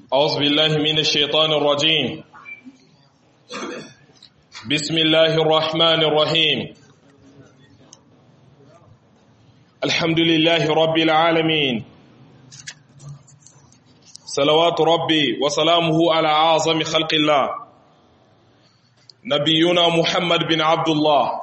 أعوذ بالله من الشيطان الرجيم بسم الله الرحمن الرحيم الحمد لله رب العالمين صلوات ربي وسلامه على أعظم خلق الله نبينا محمد بن عبد الله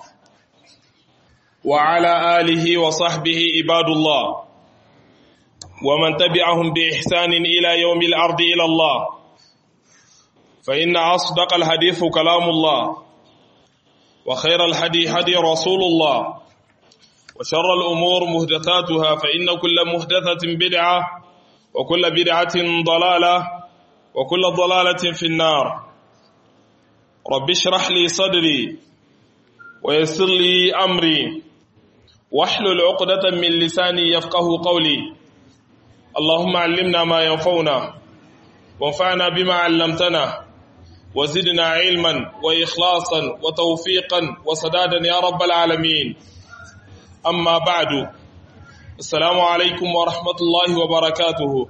وعلى آله وصحبه عباد الله ومن تبعهم بإحسان إلى يوم الأرض إلى الله فإن أصدق الحديث كلام الله وخير الحدي هدي رسول الله وشر الأمور مهدثاتها فإن كل مهدثة بدعة وكل بدعة ضلالة وكل ضلالة في النار رب اشرح لي صدري ويسر لي أمري واحلل عقدة من لساني يفقه قولي اللهم علمنا ما ينفعنا وانفعنا بما علمتنا وزدنا علما وإخلاصا وتوفيقا وسدادا يا رب العالمين أما بعد السلام عليكم ورحمة الله وبركاته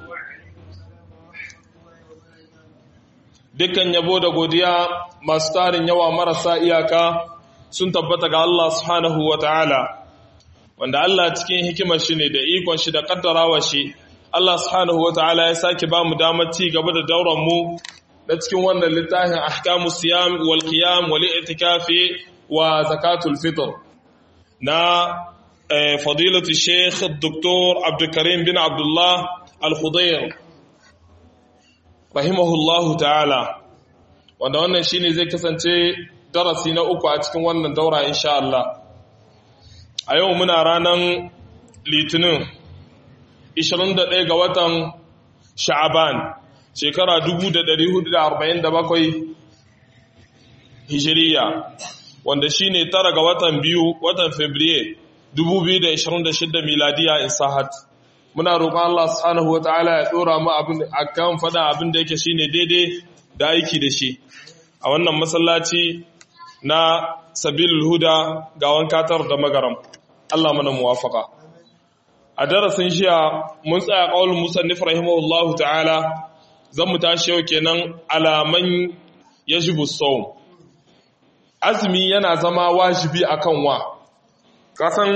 dukkan yabo da godiya masu tarin yawa marasa iyaka sun tabbata ga Allah subhanahu wa ta'ala wanda Allah cikin hikimar shi ne da ikon shi da kaddarawa shi Allah subhanahu wa ta'ala ya sake ba mu damar ci gaba da dauran mu na cikin wannan littafin ahkamu siyam wal qiyam wal i'tikafi wa zakatul fitr na fadilatu sheikh dr abdul karim bin abdullah al-khudayr rahimahullahu ta'ala wanda wannan shine zai kasance darasi na uku a cikin wannan daura insha Allah a yau muna ranar litinin 21 ga watan sha'aban shekara 1447 hijiriya wanda shine tara ga watan biyu watan fabriye 2026 miladiya in sahat muna roƙon Allah subhanahu wataala ya dora mu abin akan fada abin da yake shine daidai da aiki da shi a wannan masallaci na sabilul huda ga wankatar da magaram Allah mana muwafaka a darasin shiya mun tsaya qaulul musannif rahimahullahu ta'ala zan mu tashi yau kenan alaman yajibu sawm azumi yana zama wajibi akan wa kasan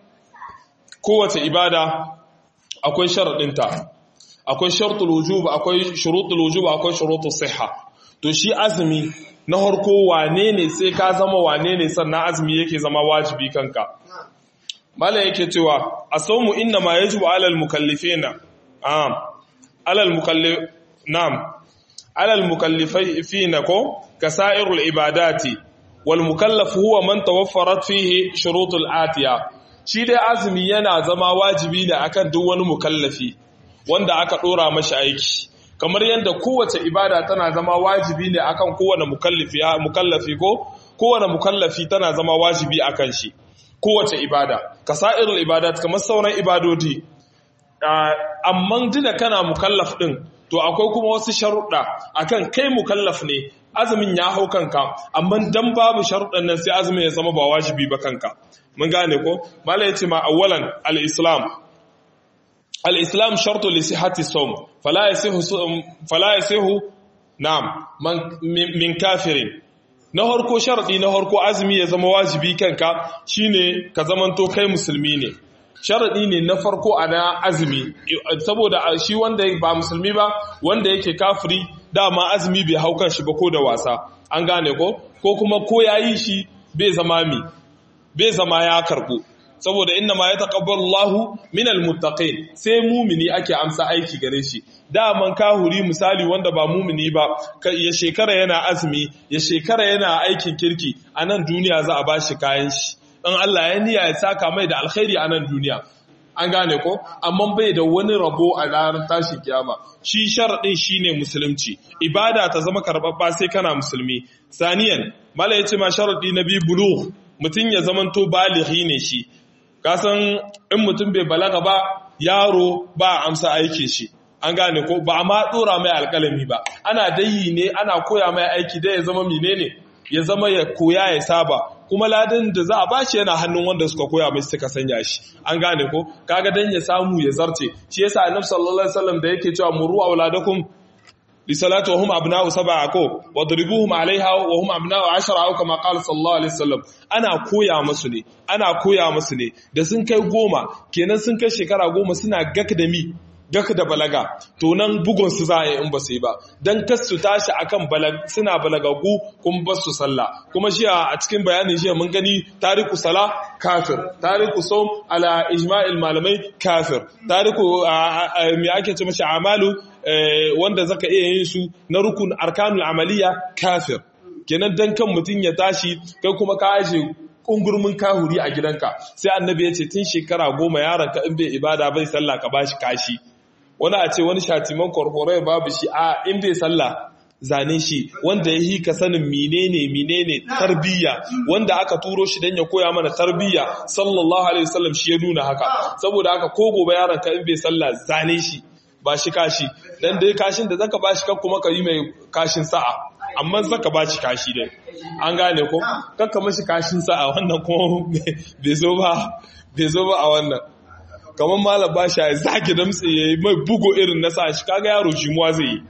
kowace ibada akwai sharadinta akwai shartul wujub akwai shurutul wujub akwai shurutus sihha to shi azumi na harko wane ne sai ka zama wane ne sannan azumi yake zama wajibi kanka mala yake cewa asawmu inna ma yajibu alal mukallifina am alal mukallif nam alal mukallifina ko kasairul ibadati wal mukallaf huwa man tawaffarat fihi shurutul atiya shi dai azumi yana zama wajibi ne akan duk wani mukallafi wanda aka dora mashi aiki kamar yadda kowace ibada tana zama wajibi ne akan kowane mukallafi mukallafi ko kowane mukallafi tana zama wajibi akan shi kowace ibada kasairul ibadat kamar sauran ibadodi amma dina kana mukallaf din to akwai kuma wasu sharuɗa akan kai mukallaf ne azumin ya hau kanka amma dan babu sharuɗan nan sai azumin ya zama ba wajibi ba kanka mun gane ko mala yace ma awwalan al-islam al-islam shartu li sihhati sawm fala yasihu fala yasihu na'am min kafirin na harko sharadi na harko azumi ya zama wajibi kanka shine ka zamanto kai musulmi ne sharadi ne na farko a na azumi saboda shi wanda ba musulmi ba wanda yake kafiri dama azumi bai hau kan shi ba ko da wasa an gane ko ko kuma ko yayi shi bai zama mi bai zama ya karbu saboda inna ma yataqabbalu Allahu minal muttaqin sai mumini ake amsa aiki gare shi daman kahuri misali wanda ba mumini ba ya shekara yana azumi ya shekara yana aikin kirki a nan duniya za a bashi kayan shi in Allah ya niyya ya saka mai da alkhairi a nan duniya an gane ko amma bai da wani rabo a ranar tashin kiyama shi sharadin shine musulunci ibada ta zama karbabba sai kana musulmi saniyan mala yace ma sharadi na bi bulugh mutun ya zamanto balighi ne shi kasan in mutum bai balaga ba yaro ba amsa aikin shi an gane ko ba ma dora mai alkalami ba ana dayi ne ana koya mai aiki da ya zama menene ya zama ya koya ya saba kuma ladan da za a bashi yana hannun wanda suka koya mai suka sanya shi an gane ko kaga dan ya samu ya zarce shi yasa annabi sallallahu alaihi wasallam da yake cewa muru auladakum لصلاة وهم أبناء سبعة كو واضربوهم عليها وهم أبناء عشرة أو كما قال صلى الله عليه وسلم أنا كويا مسني أنا كويا مسني da sun kai goma kenan sun kai shekara goma suna gak da mi gak da balaga to nan bugun su za a yi in ba su yi ba dan kas su tashi akan suna balagagu kuma ba su sallah kuma shi a cikin bayanin shi mun gani tariku sala kafir tariku som ala ijma'il malamai kafir tariku me ake ce mashi amalu wanda zaka iya yin su na rukun arkanul amaliya kafir kenan dan kan mutum ya tashi kai kuma ka aje kungurmin kahuri a gidanka sai annabi ya ce tun shekara goma yaron ka in bai ibada bai sallah ka bashi kashi wani a ce wani shatiman korkorai babu shi a in bai sallah zane shi wanda ya yi ka sanin menene menene tarbiyya wanda aka turo shi dan ya koya mana tarbiyya sallallahu alaihi wasallam shi ya nuna haka saboda haka ko gobe yaron ka in bai sallah zane shi ba shi kashi dan dai kashin da zaka bashi kan kuma ka yi mai kashin sa'a amma zaka bashi kashi dai an gane ko kakka mashi kashin sa'a wannan kuma bai zo ba bai zo ba a wannan kamar malam bashi ya zaki damtse yayi mai bugo irin na sa shi kaga yaro shi muwa zai yi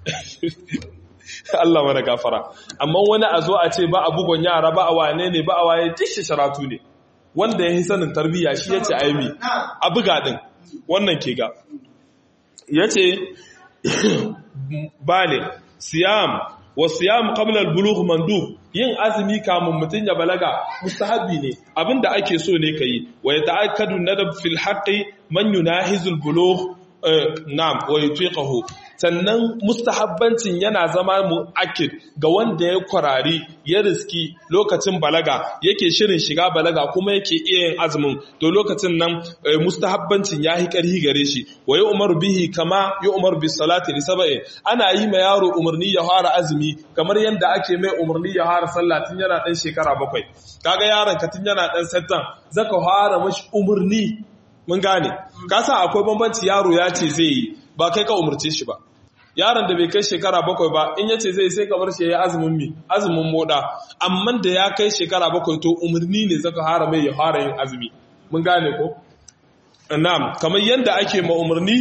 Allah mana gafara amma wani a zo a ce ba a bugon yara ba a wane ne ba a waye tishi sharatu ne wanda ya yi sanin tarbiyya shi yace aimi a buga din wannan ke ga yace bale siyam wa siyam qabla al-bulugh mandub yin azumi kamun mutun ya balaga mustahabi ne abinda ake so ne kai wa yata'akkadu nadab fil haqqi man yunahizul bulugh na'am wa yutiqahu sannan mustahabbancin yana zama mu'akkid ga wanda ya kwarari ya riski lokacin balaga yake shirin shiga balaga kuma yake iya yin azumin to lokacin nan mustahabbancin yayi karhi gare shi wa ya umaru bihi kama ya umaru bis salati li sab'i ana yi ma yaro umarni ya fara azumi kamar yanda ake mai umarni ya fara sallah tun yana dan shekara bakwai kaga yaron ka tun yana dan sattan zaka fara mashi umarni mun gane ka sa akwai bambanci yaro ya ce zai yi ba kai ka umarce shi ba yaron da bai kai shekara bakwai ba in yace zai sai kamar shi ya azumin mi azumin moda amma da ya kai shekara bakwai to umarni ne zaka hara mai ya fara yin azumi mun gane ko na'am kamar yanda ake ma umarni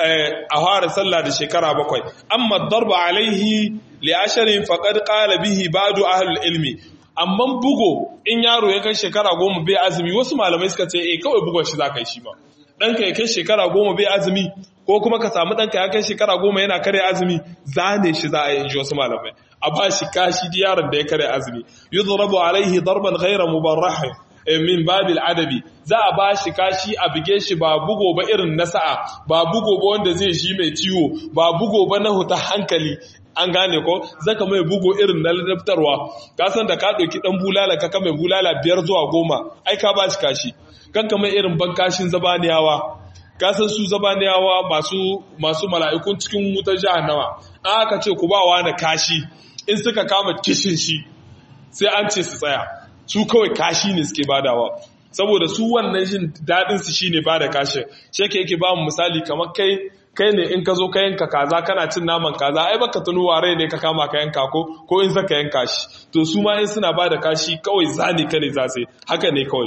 a fara sallah da shekara bakwai amma darba alaihi li asharin faqad qala bihi ba'du ahlul ilmi amma bugo in yaro ya kai shekara goma bai azumi wasu malamai suka ce eh kawai bugon shi za ka yi shi ma ɗanka ya kai shekara goma bai azumi ko kuma ka samu ɗanka ya kai shekara goma yana kare azumi zane shi za a yi inji wasu malamai a ba shi kashi da yaron da ya kare azumi yudrabu alaihi darban ghayra mubarrahin min babil adabi za a ba shi kashi a bige shi ba bugo ba irin na sa'a ba bugo ba wanda zai shi mai ciwo ba bugo ba na huta hankali an gane ko zaka mai bugo irin na ladabtarwa ka san da ka ɗauki ɗan bulala ka mai bulala biyar zuwa goma ai ka ba shi kashi kan kamar irin bankashin zabaniyawa ka san su zabaniyawa masu masu mala'ikun cikin wutar jahannama an aka ce ku ba wa na kashi in suka kama kishin shi sai an ce su tsaya su kawai kashi ne suke badawa saboda su wannan jin daɗin su shine bada kashin shi yake ba mu misali kamar kai kai ne in ka zo ka yanka kaza kana cin naman kaza ai baka tuno ware ne ka kama ka yanka ko ko in saka yanka shi to su ma in suna bada kashi kawai zani ka ne za su haka ne kawai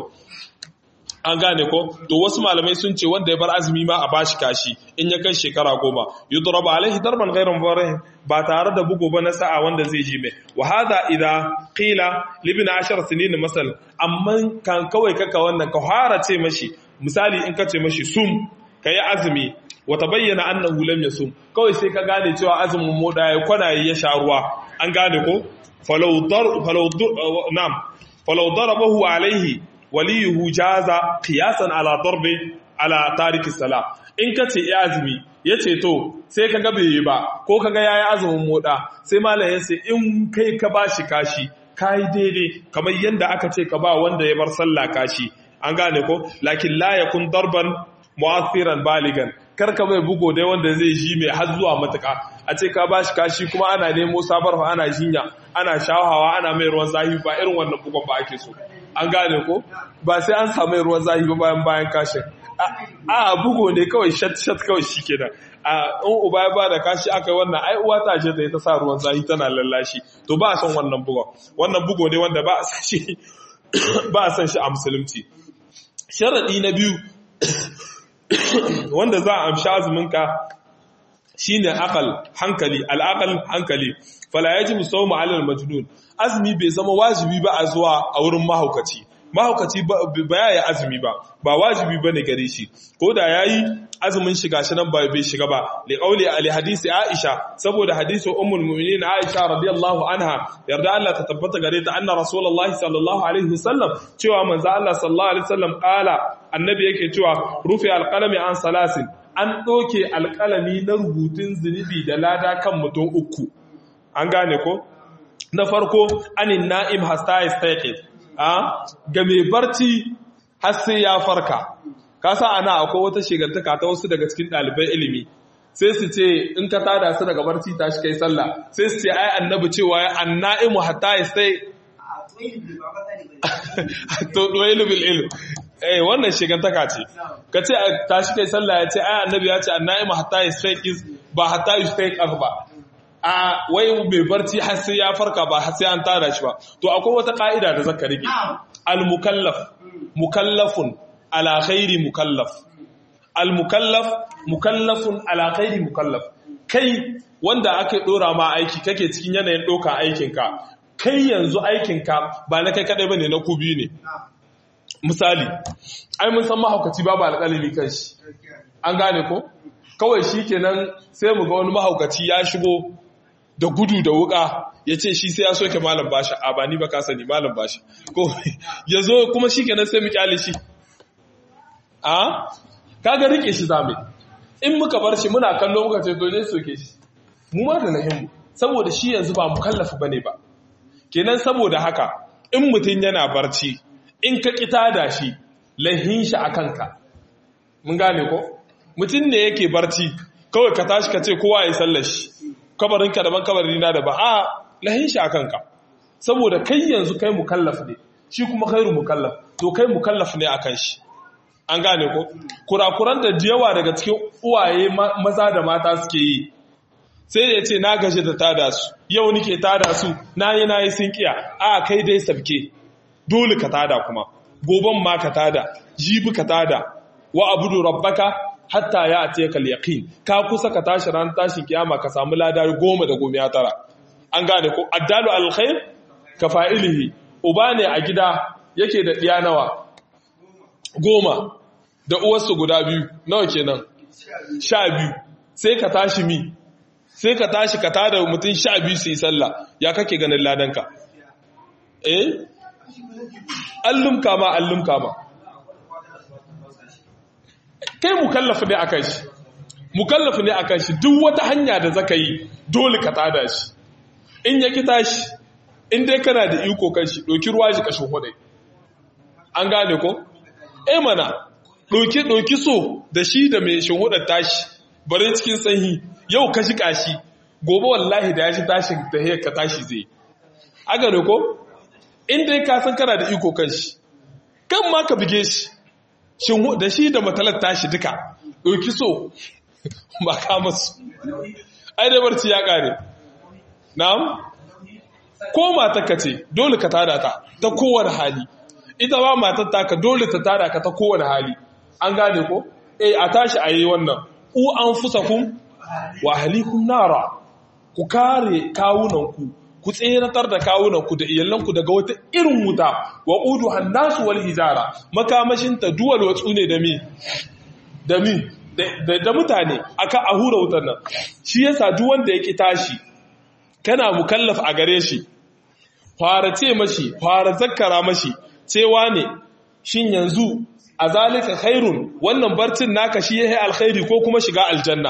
an gane ko to wasu malamai sun ce wanda ya bar azumi ma a bashi kashi in ya kai shekara goma yudrabu alaihi darban ghayra mubarrih ba tare da bugu ba na sa'a wanda zai ji mai wa hadha idha qila libna ashar sinin masal amma kan kawai kaka wannan ka fara ce mashi misali in ka ce mashi sum kayi azumi wata bayyana annahu lam yasum kawai sai ka gane cewa azumin moda ya kwana ya sha ruwa an gane ko falau dar falau nam falau darabahu alaihi waliyuhu jaza qiyasan ala darbi ala tariki sala in ka ce ya azumi yace to sai kaga bai yi ba ko kaga yayi azumin moda sai malam ya ce in kai ka bashi kashi kai daidai kamar yanda aka ce ka ba wanda ya bar sallah kashi an gane ko lakin la yakun darban mu'athiran baligan karka mai bugo dai wanda zai ji mai har zuwa matuka a ce ka bashi kashi kuma ana nemo sabar fa ana jinya ana shawawa ana mai ruwan zahi ba irin wannan bugon ba ake so an gane ko ba sai an samu ruwan zahi ba bayan bayan kashin a bugo ne kawai shat shat kawai shikenan a in uba ya bada kashi aka yi wannan ai uwa ta ce ta yi ta sa ruwan zahi tana lallashi to ba a son wannan bugon wannan bugo ne wanda ba a san shi ba a san shi a musulunci sharadi na biyu wanda za a amshi azuminka shine aqal hankali al-aqal hankali fala yajibu sawmu 'ala al-majnun azmi bai zama wajibi ba a zuwa a wurin mahaukaci mahaukaci ba ya yi azumi ba ba wajibi ba ne gare shi ko da ya yi azumin shiga shi nan bai shiga ba li qawli ali hadisi aisha saboda hadisi ummul mu'minin aisha radiyallahu anha yarda Allah ta tabbata gare ta anna rasulullahi sallallahu alaihi wasallam cewa manzo Allah sallallahu alaihi wasallam qala annabi yake cewa rufi alqalami an salasin an doke alqalami na rubutun zunubi da lada kan mutum uku an gane ko na farko anin na'im hasta yastaqid ga mai barci har sai ya farka kasa ana akwai wata shigantaka ta wasu daga cikin ɗalibai ilimi sai su ce in ka tada su daga barci ta shi kai sallah sai su ce ai annabi cewa ya anna'imu hatta ya sai to duwailu bil ilm eh wannan shigantaka ce ka ce ta shi kai sallah ya ce ai annabi ya ce anna'imu hatta ya sai ba hatta ya sai ba a wai mai barci har sai ya farka ba har sai an tada shi ba to akwai wata ka'ida da zaka rike al mukallaf mukallafun ala khairi mukallaf al mukallaf mukallafun ala khairi mukallaf kai wanda aka dora ma aiki kake cikin yanayin doka aikin ka kai yanzu aikin ka ba na kai kadai bane na ku biyu ne misali ai mun san mahaukaci babu alƙalami kan shi an gane ko kawai shikenan sai mu ga wani mahaukaci ya shigo da gudu da wuka ya ce shi sai ya soke malam bashi a ba ni ba ka sani malam bashi ko ya zo kuma shi kenan sai mu kyale shi a kaga rike shi zame in muka bar shi muna kallo muka ce dole soke shi mu ma da nahimu saboda shi yanzu ba mu kallafa bane ba kenan saboda haka in mutum yana barci in ka kita da shi lahin shi a kanka mun gane ko mutum ne yake barci kawai ka tashi ka ce kowa ya sallar shi kabarinka daban kabarina da ba a lahin shi a kanka saboda kai yanzu kai mukallaf ne shi kuma khairu mukallaf to kai mukallaf ne akan shi an gane ko kurakuran da yawa daga cikin uwaye maza da mata suke yi sai da ya ce na gaji da tada su yau nike tada su na yi na yi sun kiya a kai dai sabke dole ka tada kuma goban ma ka tada jibi ka tada wa abudu rabbaka hatta ya a tekal yaƙin ka kusa ka tashi ran tashin kiyama ka samu ladar goma da goma ya tara an gane ko addalu alkhair ka fa'ilihi uba ne a gida yake da ɗiya nawa goma da uwarsu guda biyu nawa kenan sha biyu sai ka tashi mi sai ka tashi ka tada mutum sha biyu su yi sallah ya kake ganin ladanka eh allum kama allum kama kai mukallafi ne akan shi mukallafi ne akan shi duk wata hanya da zaka yi dole ka tada shi in ya kita shi in dai kana da iko kan shi doki ruwa shi kashin hudai an gane ko eh mana doki doki so da shi da mai shinhudar tashi bari cikin sanyi yau ka shi kashi gobe wallahi da ya shi tashin da ka tashi zai a gane ko in dai ka san kana da iko kan shi kan ma ka bige shi da shi da matalar tashi duka ɗauki so ba ka masu ai da barci ya ƙare na'am ko matarka ce dole ka tada ta ta kowane hali ita ba matar taka dole ta tada ka ta kowane hali an gane ko eh a tashi a yi wannan u an fusa kun wa halikun nara ku kare kawunanku ku tseratar da kawunanku da iyalanku daga wata irin wuta wa ƙudu hannasu wal hijara makamashinta duwal watsu ne da mi da mi da mutane aka a hura wutar nan shi yasa duk wanda ya ki tashi kana mukallaf a gare shi fara ce mashi fara zakkara mashi cewa ne shin yanzu a zalika khairun wannan barcin naka shi yayi alkhairi ko kuma shiga aljanna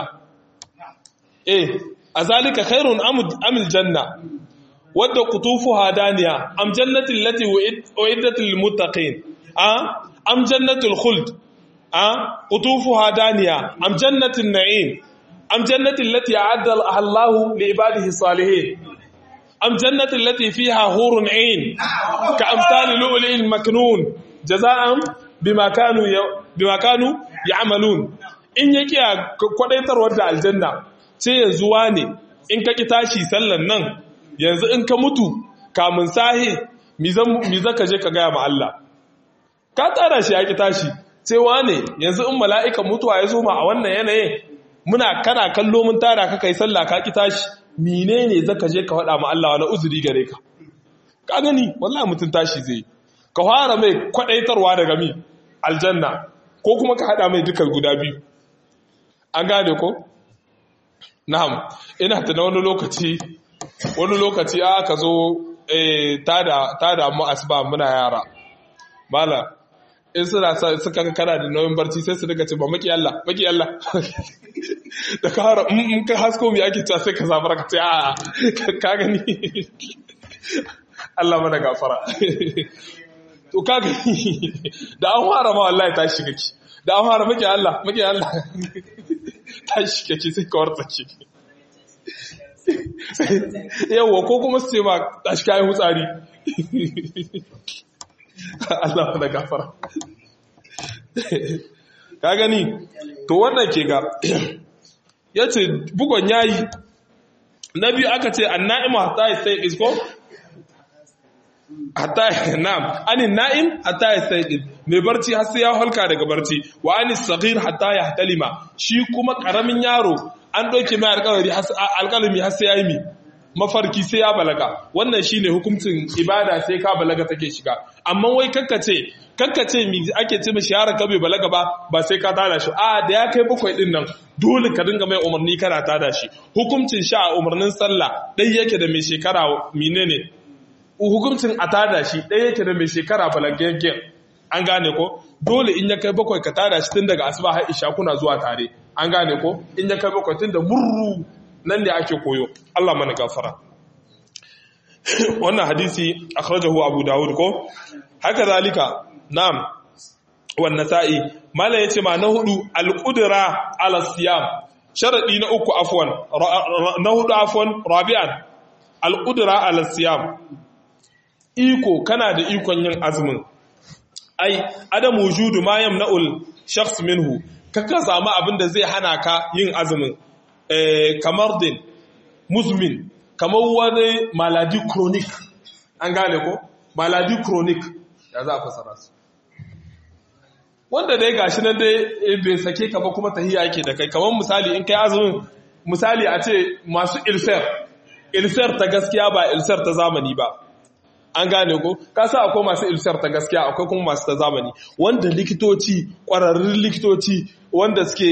eh a zalika khairun amil janna wadda kutufuha daniya am jannatin lati uiddat lil muttaqin a am jannatul khuld a kutufuha daniya am jannatin na'im am jannatin lati a'adda Allahu li ibadihi salihin am jannatin lati fiha hurun 'ain ka amsali lu'lu'in maknun jaza'an bima kanu bima kanu ya'malun in yake kwadaitarwar da aljanna ce yanzu wane in ka ki tashi sallan nan yanzu in ka mutu kamun sahi mi zaka je ka gaya ma Allah ka tsara shi ya ki tashi cewa ne yanzu in mala'ikan mutuwa ya zo ma a wannan yanayin muna kana kallo mun tara ka kai sallah ka ki tashi menene zaka je ka faɗa ma Allah wani uzuri gare ka ka gani wallahi mutun tashi zai ka fara mai kwadaitarwa daga mi aljanna ko kuma ka hada mai duka guda biyu an gane ko na'am ina ta wani lokaci wani lokaci aka zo eh tada tada mu asuba muna yara mala in suna suka ga kana da nauyin barci sai su daga ce ba maki Allah maki Allah da ka hara in ka hasko mai ake cewa sai ka zafara ka ce a ka gani Allah mana gafara to ka gani da an fara ma wallahi ta shiga ki da an fara maki Allah maki Allah ta shiga ki sai ka warta ki yawwa ko kuma su ce ma ta shi kayan hutsari Allah mana gafara ka gani to wannan ke ga ya ce bugon yayi na biyu aka ce an na'ima hatta ya sai isko hatta na'am anin na'im hatta ya sai mai barci har sai ya halka daga barci wa anis saghir hatta ya hatalima shi kuma karamin yaro an doke mai alƙalami alƙalami har sai ya yi mi mafarki sai ya balaga wannan shine hukuncin ibada sai ka balaga take shiga amma wai kakkace kakkace mi ake ce mishi yaron ka bai balaga ba ba sai ka tada shi a da ya kai bakwai din nan dole ka dinga mai umarni kana tada shi hukuncin sha a umarnin sallah dai yake da mai shekara menene hukuncin a tada shi dai yake da mai shekara balagaggen an gane ko dole in ya kai bakwai ka tada shi tun daga asuba har isha kuna zuwa tare an gane ko in ya kai bakwai tun da murru nan ne ake koyo Allah mana gafara wannan hadisi akhrajahu abu daud ko haka zalika na'am wan nasa'i mala yace ma na hudu al-qudra ala siyam sharadi na uku afwan na hudu afwan rabi'an al-qudra ala siyam iko kana da ikon yin azumin ai adam wujudu ma yamna'ul shakhs minhu kaka samu abin da zai hana ka yin azumin kamar din muzmin kamar wani maladi chronic an gane ko maladi chronic ya za a fasara su wanda dai gashi nan dai bai sake ka ba kuma tahiya yake da kai kamar misali in kai azumin misali a ce masu ilsar ilsar ta gaskiya ba ilsar ta zamani ba an gane ko kasa akwai masu ilsar ta gaskiya akwai kuma masu ta zamani wanda likitoci kwararrun likitoci wanda suke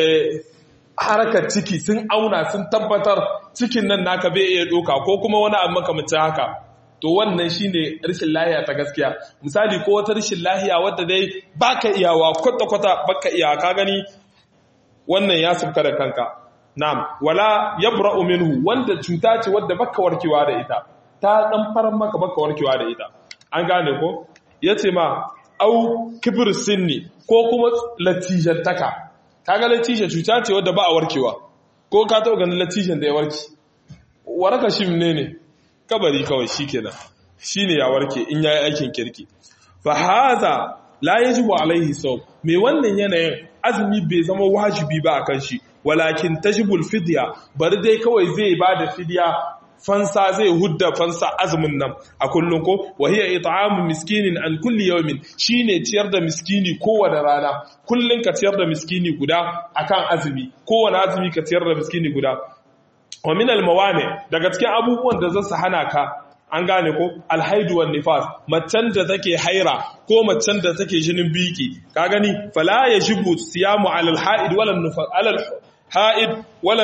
harkar ciki sun auna sun tabbatar cikin nan naka bai iya doka ko kuma wani abu makamancin haka to wannan shine rashin lahiya ta gaskiya misali ko wata rashin lahiya wadda dai baka iyawa kwata kwata baka iya ka gani wannan ya subka da kanka na'am wala yabra'u minhu wanda cuta ce wadda baka warkewa da ita ta dan faran maka baka warkewa da ita an gane ko yace ma au kibir sinni ko kuma latijantaka kaga latija cuta ce wadda ba a warkewa ko ka taɓa ganin latijan da ya warke waraka shi ne ne kabari kawai shikenan shine ya warke in yayi aikin kirki fa hadha la yajibu alaihi sawm me wannan yanayin azumi bai zama wajibi ba akan shi walakin tajibul fidya bari dai kawai zai bada fidya fansa zai hudda fansa azumin nan a kullum ko wahiya it'amu miskinin an kulli yawmin shine ciyar da miskini kowane rana kullun ka ciyar da miskini guda akan azumi kowane azumi ka ciyar da miskini guda wa min almawani daga cikin abubuwan da zasu hana ka an gane ko alhaidu wan nifas macen da take haira ko macen da take jinin biki ka gani fala yajibu siyamu alal haid wala nufas alal haid wala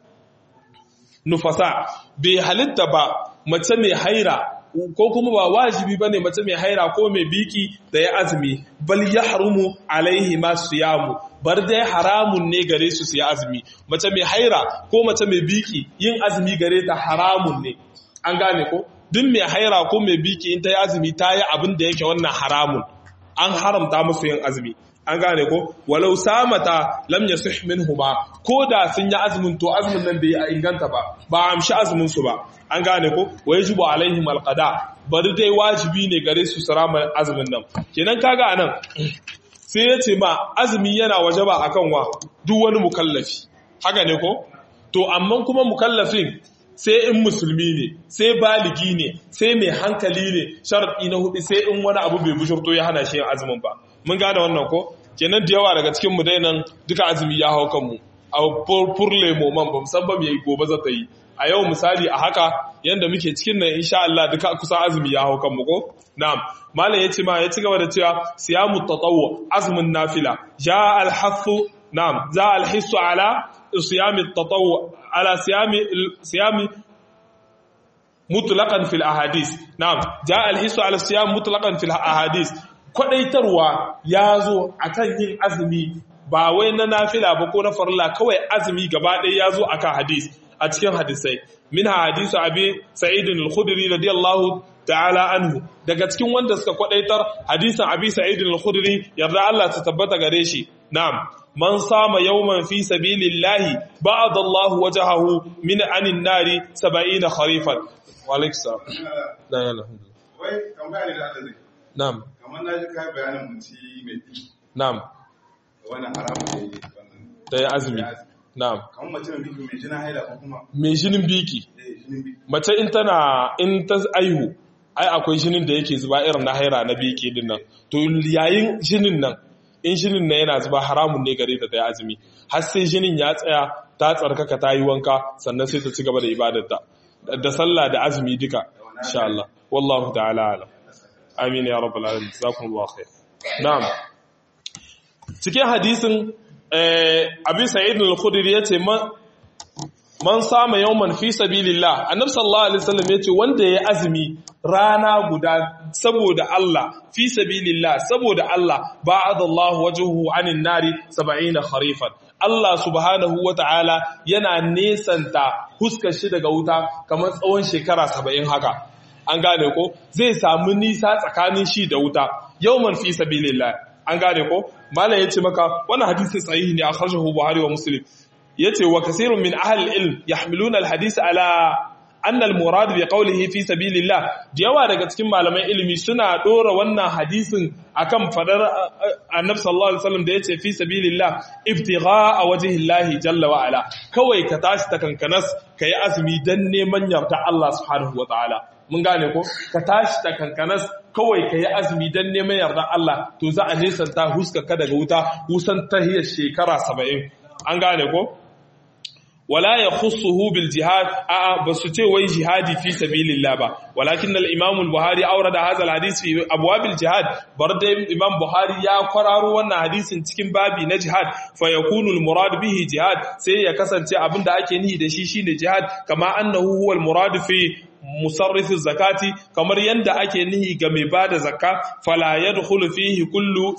nufasa bai halitta ba mace mai haira ko kuma ba wajibi bane mace mai haira ko mai biki da ya azumi bal yahrumu alaihi ma siyamu bar dai haramun ne gare su su yi azumi mace mai haira ko mace mai biki yin azumi gare ta haramun ne an gane ko duk mai haira ko mai biki in ta yi azumi ta yi abin da yake wannan haramun an haramta musu yin azumi an gane ko walau samata lam yasih minhuma ko da sun yi azumin to azumin nan bai inganta ba ba amshi azumin su ba an gane ko wa yajibu alaihim alqada bari dai wajibi ne gare su sarama azumin nan kenan kaga anan sai yace ma azumi yana wajaba akan wa duk wani mukallafi haka ne ko to amma kuma mukallafin sai in musulmi ne sai baligi ne sai mai hankali ne sharadi na hudu sai in wani abu bai bujurto ya hana shi yin azumin ba mun gane wannan ko kenan da yawa daga cikin mu dai nan duka azumi ya hau kanmu a furle moman ba musamman yayi gobe za ta yi a yau misali a haka yanda muke cikin nan insha Allah duka kusan azumi ya hau kanmu ko na'am malam yace ma ya ci gaba da cewa siyamu tatawwu azmun nafila ja al hasu na'am za al hisu ala siyami tatawwu ala siyami siyami mutlaqan fil ahadith na'am ja al hisu ala siyam mutlaqan fil ahadith kwadaitarwa yazo akan yin azumi ba wai na nafila ba ko na farilla kawai azumi gaba ɗaya yazo akan hadis a cikin hadisai min hadisu abi sa'id al-khudri radiyallahu ta'ala anhu daga cikin wanda suka kwadaitar hadisin abi sa'id al-khudri yarda Allah ta tabbata gare shi na'am man sama yawman fi sabilillahi ba'ada Allah wajhahu min anin nari 70 kharifan wa alaykum salam la ilaha wai tambaya ne da Allah zai na'am kamar na ji kai bayanin mutum mai na'am wannan haramun da yake wannan da ya azumi na'am kamar mace mai biki mai jina haila ko kuma mai jinin biki eh jinin biki mace in tana in ta aihu ai akwai jinin da yake zuba irin na haira na biki din nan to yayin jinin nan in jinin nan yana zuba haramun ne gare ta ta yi azumi har sai jinin ya tsaya ta tsarkaka ta yi wanka sannan sai ta ci gaba da ibadarta da sallah da azumi duka insha Allah wallahu ta'ala alam amin ya rabbal alamin jazakumullahu khair na'am cikin hadisin eh abi sa'id al-khudri yace man man sama yawman fi sabilillah annabi sallallahu alaihi wasallam yace wanda ya azumi rana guda saboda Allah fi sabilillah saboda Allah ba'adallahu wajhuhu anin nari 70 kharifan Allah subhanahu wata'ala yana nesanta huskar shi daga wuta kamar tsawon shekara 70 haka an gane ko zai samu nisa tsakanin shi da wuta yawman fi sabilillah an gane ko malam yace maka wannan hadisi sahihi ne akhrajahu buhari wa muslim yace wa kasirun min ahli ilm yahmiluna alhadith ala anna almurad bi qawlihi fi sabilillah yawa daga cikin malaman ilimi suna dora wannan hadisin akan fadar annabi sallallahu alaihi wasallam da yace fi sabilillah ibtigha'a wajhillahi jalla wa ala kawai ka tashi ta kankanas kai azumi dan neman yarda Allah subhanahu wa ta'ala mun gane ko ka tashi ta kankanas kawai ka yi azumi don neman yarda Allah to za a nesanta huskaka daga wuta wusan tahiyar shekara saba'in an gane ko wala ya khussuhu bil jihad a ba su ce wai jihadi fi sabilillah ba walakin al imam al buhari awrada hadha al hadith fi abwab al jihad bar da imam buhari ya kwararo wannan hadisin cikin babi na jihad fa yakunu al murad bihi jihad sai ya kasance abinda ake nihi da shi shine jihad kama annahu huwa al murad fi musarrifin zakati kamar yadda ake nihi ga mai bada zakka fala yadkhulu fihi kullu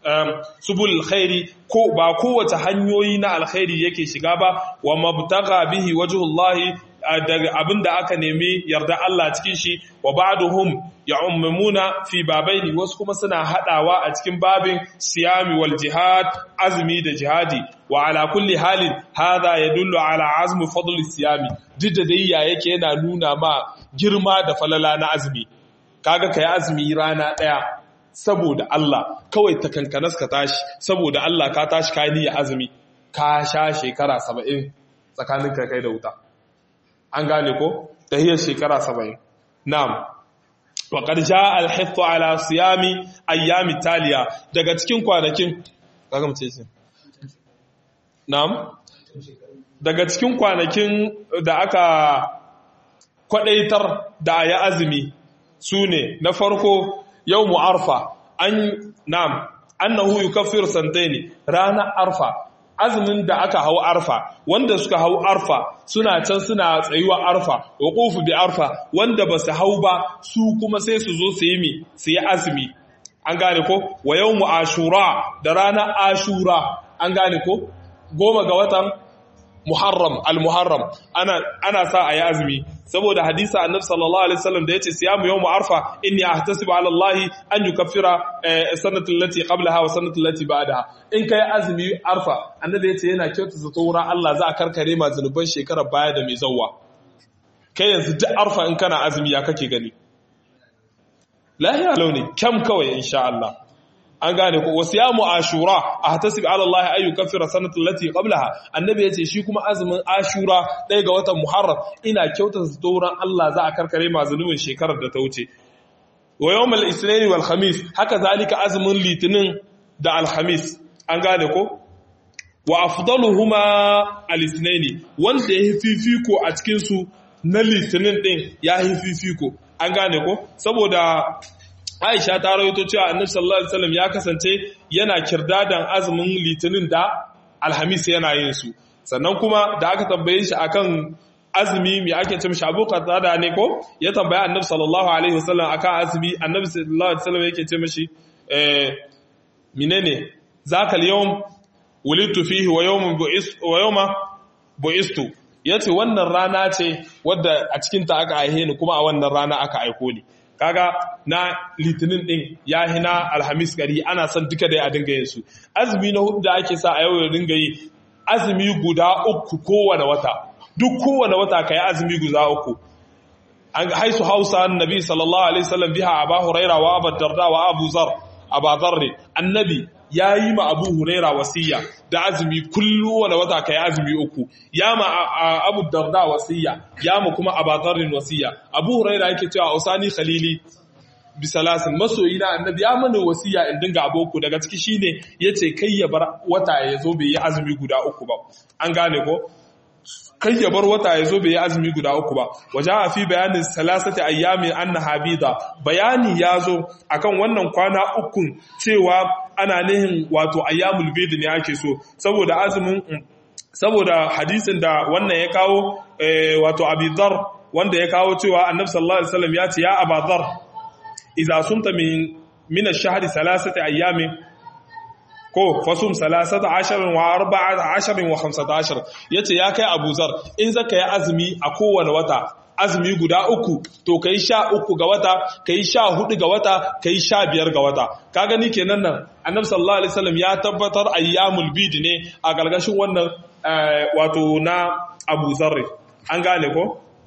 subul khairi ko ba kowace hanyoyi na alkhairi yake shiga ba wa mabtagha bihi wajhullahi daga abinda aka nemi yarda Allah cikin shi wa ba'duhum ya'ummuna fi babaini wasu kuma suna hadawa a cikin babin siyami wal jihad azmi da jihadi wa ala kulli halin hadha yadullu ala azmi fadl siyami duk da dai ya yake yana nuna ma girma da falala na azmi kaga kai azmi rana daya saboda Allah kawai ta kankanas ka tashi saboda Allah ka tashi ka niyya azumi ka sha shekara 70 tsakanin kai da wuta an gane ko tahiyar shekara 70 na'am wa qad jaa al-hithth ala siyami ayyami taliya daga cikin kwanakin kaga mu ce shi na'am daga cikin kwanakin da aka kwadaitar da ayi azumi sune na farko yawmu arfa an na'am annahu yukaffiru santaini ranar arfa azumin da aka hau arfa wanda suka hau arfa suna can suna tsayuwa arfa wuqufu bi arfa wanda ba su hau ba su kuma sai su zo su yi mi su yi azumi an gane ko wa yawmu ashura da ranar ashura an gane ko goma ga watan muharram al-muharram ana ana sa ayi azumi saboda hadisi annabi sallallahu alaihi wasallam da yace siyamu yawm arfa inni ahtasibu ala allah an yukaffira sanatu allati qablaha wa sanatu allati ba'daha in kai azumi arfa annabi yace yana kyautu zato wurin Allah za a karkare ma zanuban shekarar baya da mai zawwa kai yanzu duk arfa in kana azumi ya kake gani lahiya launi kyam kawai insha Allah an gane ko wasiyamu ashura ahtasib ala Allah ay yukaffira sanata allati qablaha annabi yace shi kuma azumin ashura ɗaya ga watan muharram ina kyautata tsoron Allah za a karkare ma zunubin shekarar da ta wuce wa yawmal isnin wal khamis haka zalika azumin litinin da alhamis an gane ko wa afdaluhuma al-ithnaini wanda ya fifiko a cikin su na litinin din ya fifiko an gane ko saboda Aisha ta rawaito cewa Annabi sallallahu alaihi wasallam ya kasance yana kirdadan azumin litinin da alhamis yana yin su sannan kuma da aka tambaye shi akan azumi mai ake ce mishi abu qatada ne ko ya tambaya annabi sallallahu alaihi wasallam akan azumi annabi sallallahu alaihi wasallam yake ce mishi eh menene zaka al-yawm wulidtu fihi wa yawmun bu'ist wa yawma bu'istu yace wannan rana ce wadda a cikin ta aka aihe ni kuma a wannan rana aka aiko ni kaga na litinin din ya hina alhamis gari ana son duka dai a dinga yin su azumi na hudu da ake sa a yau ya dinga yi azumi guda uku kowane wata duk kowane wata ka yi azumi guda uku an haisu hausa annabi sallallahu alaihi wasallam biha aba huraira wa abu darda wa abu zar aba zarri annabi ya yi ma abu huraira wasiya da azumi kullu wani wata ka yi azumi uku ya ma abu darda wasiya ya ma kuma aba zarrin wasiya abu huraira yake cewa usani khalili bisalasin masoyi na annabi ya mana wasiya in dinga aboku daga ciki shine yace kai ya bar wata ya zo bai yi azumi guda uku ba an gane ko kai ya bar wata ya zo bai yi azumi guda uku ba waje a fi bayanin salasati ayyami anna habida bayani ya zo akan wannan kwana ukun cewa ana nihin wato ayyamul bid ne ake so saboda azumin saboda hadisin da wannan ya kawo wato abidar wanda ya kawo cewa annabi sallallahu alaihi wasallam ya ce ya abadar idza sumta min min ash-shahri salasati ayyamin ko fasum salasata ashirin wa arba'a ashirin wa hamsata ashir ya ce ya kai abuzar in zaka yi azumi a kowane wata azumi guda uku to ka yi sha uku ga wata ka yi sha hudu ga wata ka yi sha biyar ga wata ka gani kenan nan annabi sallallahu alaihi wasallam ya tabbatar ayyamul bid ne a gargashin wannan wato na abu zarri an gane ko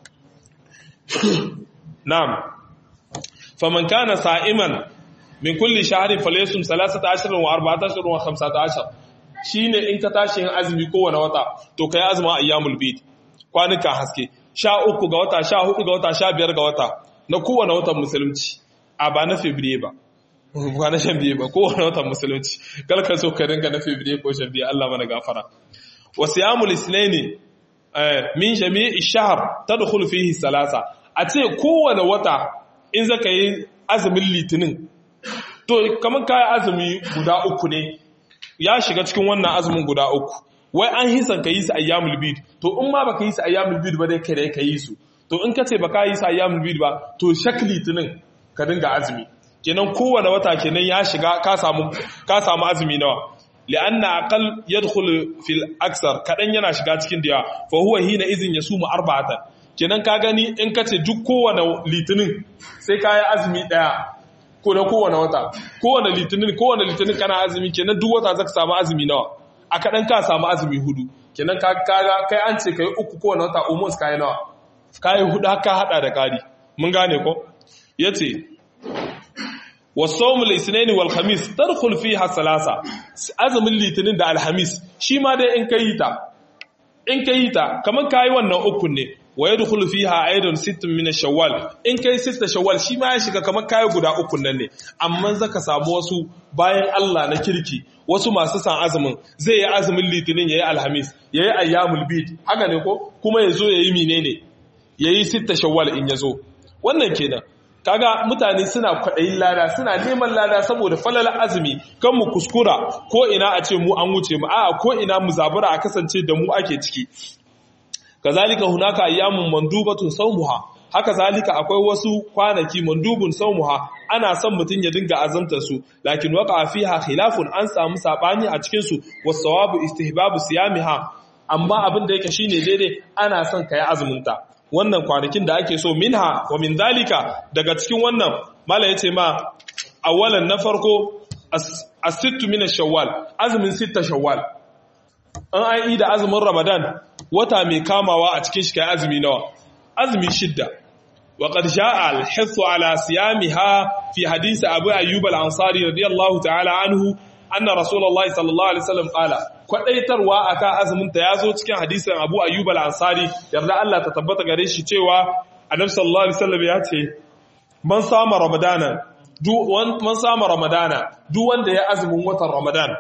na'am faman kana sa'iman min kulli shahrin falyasum 13 wa 14 wa 15 shine in ka tashi yin azumi kowane wata to kai azumin ayyamul bid kwanuka haske sha uku ga wata sha hudu ga wata sha biyar ga wata na kowane watan musulunci a ba na febriye ba ba na shan biye ba kowane watan musulunci kalka so ka dinga na febriye ko shan biye Allah mana gafara wa siyamul islaini min jami'i shahr tadkhulu fihi salasa a ce kowane wata in zaka yi azumin litinin to kamar kayan azumi guda uku ne ya shiga cikin wannan azumin guda uku wai an hisan ka yi su ayyamul bid to in ma baka yi su ayyamul bid ba dai kai dai ka yi su to in ka ce baka yi su ayyamul bid ba to shakli tunin ka dinga azumi kenan kowane wata kenan ya shiga ka samu ka samu azumi nawa li'anna aqal yadkhul fil aksar kadan yana shiga cikin da fa huwa hina izin yasumu arba'atan kenan ka gani in ka ce duk kowane litinin sai ka yi azumi daya ko na kowane wata kowane litinin kowane litinin kana azumi kenan duk wata zaka samu azumi nawa a kaɗan ka samu azumi hudu kenan ka kaga kai an ce kai uku kowane wata almost kai nawa kai hudu haka hada da kari mun gane ko yace wasawmul isnaini wal khamis tadkhul fiha salasa azumin litinin da alhamis shi ma dai in kai ta in kai ta kaman kai wannan ukun ne wa yadkhulu fiha aidan sittun min shawwal in kai sitta shawwal shi ma ya shiga kamar kai guda uku nan ne amma zaka samu wasu bayan Allah na kirki wasu masu san azumin zai yi azumin litinin yayi alhamis yayi ayyamul bid haka ne ko kuma yazo yayi menene yayi sitta shawwal in yazo wannan kenan kaga mutane suna kwaɗayin lada suna neman lada saboda falalar azumi kan mu kuskura ko ina a ce mu an wuce mu a'a ko ina mu zabura a kasance da mu ake ciki kazalika hunaka ayyamun mandubatun sawmuha haka zalika akwai wasu kwanaki mandubun sawmuha ana son mutun ya dinga azamta su lakin waqa fiha khilafun an samu sabani a cikin su wasawabu istihbabu siyamiha amma abin da yake shine daidai ana son kai azumin ta wannan kwanakin da ake so minha wa min zalika daga cikin wannan mala yace ma awalan na farko as-sittu min ash-shawwal azumin sitta shawwal an ai da azumin ramadan wata mai kamawa a cikin shi kai azumi nawa azumi shidda wa qad jaa al-hithu ala siyamiha fi hadith abu ayyub al-ansari radiyallahu ta'ala anhu anna rasulullahi sallallahu alaihi wasallam qala kwadaitarwa akan azumin ta yazo cikin hadisin abu ayyub al-ansari yarda Allah ta tabbata gare shi cewa annabi sallallahu alaihi wasallam ya ce man sama ramadana duk man sama ramadana duk wanda ya azumin watan ramadan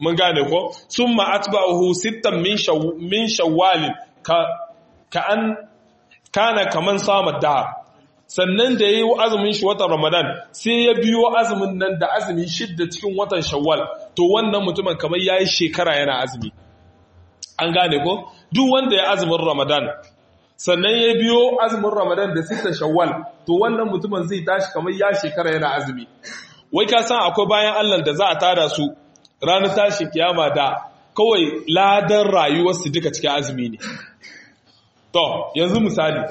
mun gane ko summa atba'uhu sittan min min shawwal ka ka an kana kaman sama dahar sannan da yayi azumin shi watan ramadan sai ya biyo azumin nan da azumi shidda cikin watan shawwal to wannan mutumin kamar yayi shekara yana azumi an gane ko duk wanda ya azumin ramadan sannan ya biyo azumin ramadan da sita shawwal to wannan mutumin zai tashi kamar ya shekara yana azumi wai ka san akwai bayan allah da za a tada su ranar tashin kiyama da kawai ladan rayuwarsu duka cikin azumi ne to yanzu misali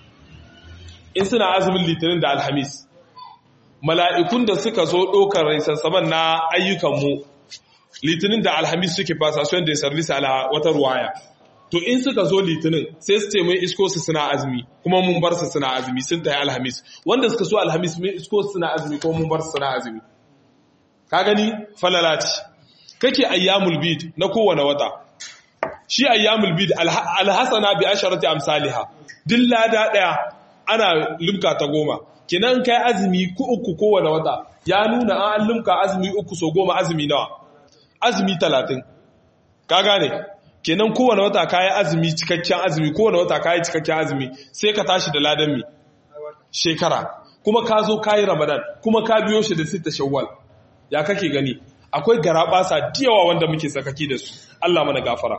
in suna azumin litinin da alhamis mala'ikun da suka zo ɗaukar raisassaban na ayyukanmu litinin da alhamis suke fasasuwan da ya sarvisa ala wata ruwaya to in suka zo litinin sai su ce mun isko su suna azumi kuma mun bar su suna azumi sun tayi alhamis wanda suka so alhamis mun isko su suna azumi kuma mun bar su suna azumi ka gani falalati kake ayyamul bid na kowane wata shi ayyamul bid alhasana bi asharati amsalha din lada daya ana limka ta goma kinan kai azumi ku uku kowane wata ya nuna an limka azumi uku so goma azumi nawa azumi talatin ka gane kenan kowane wata kayi azumi cikakken azumi kowane wata kayi cikakken azumi sai ka tashi da ladan mi shekara kuma ka zo kayi ramadan kuma ka biyo shi da sita shawwal ya kake gani akwai garabasa diyawa wanda muke sakaki da su Allah mana gafara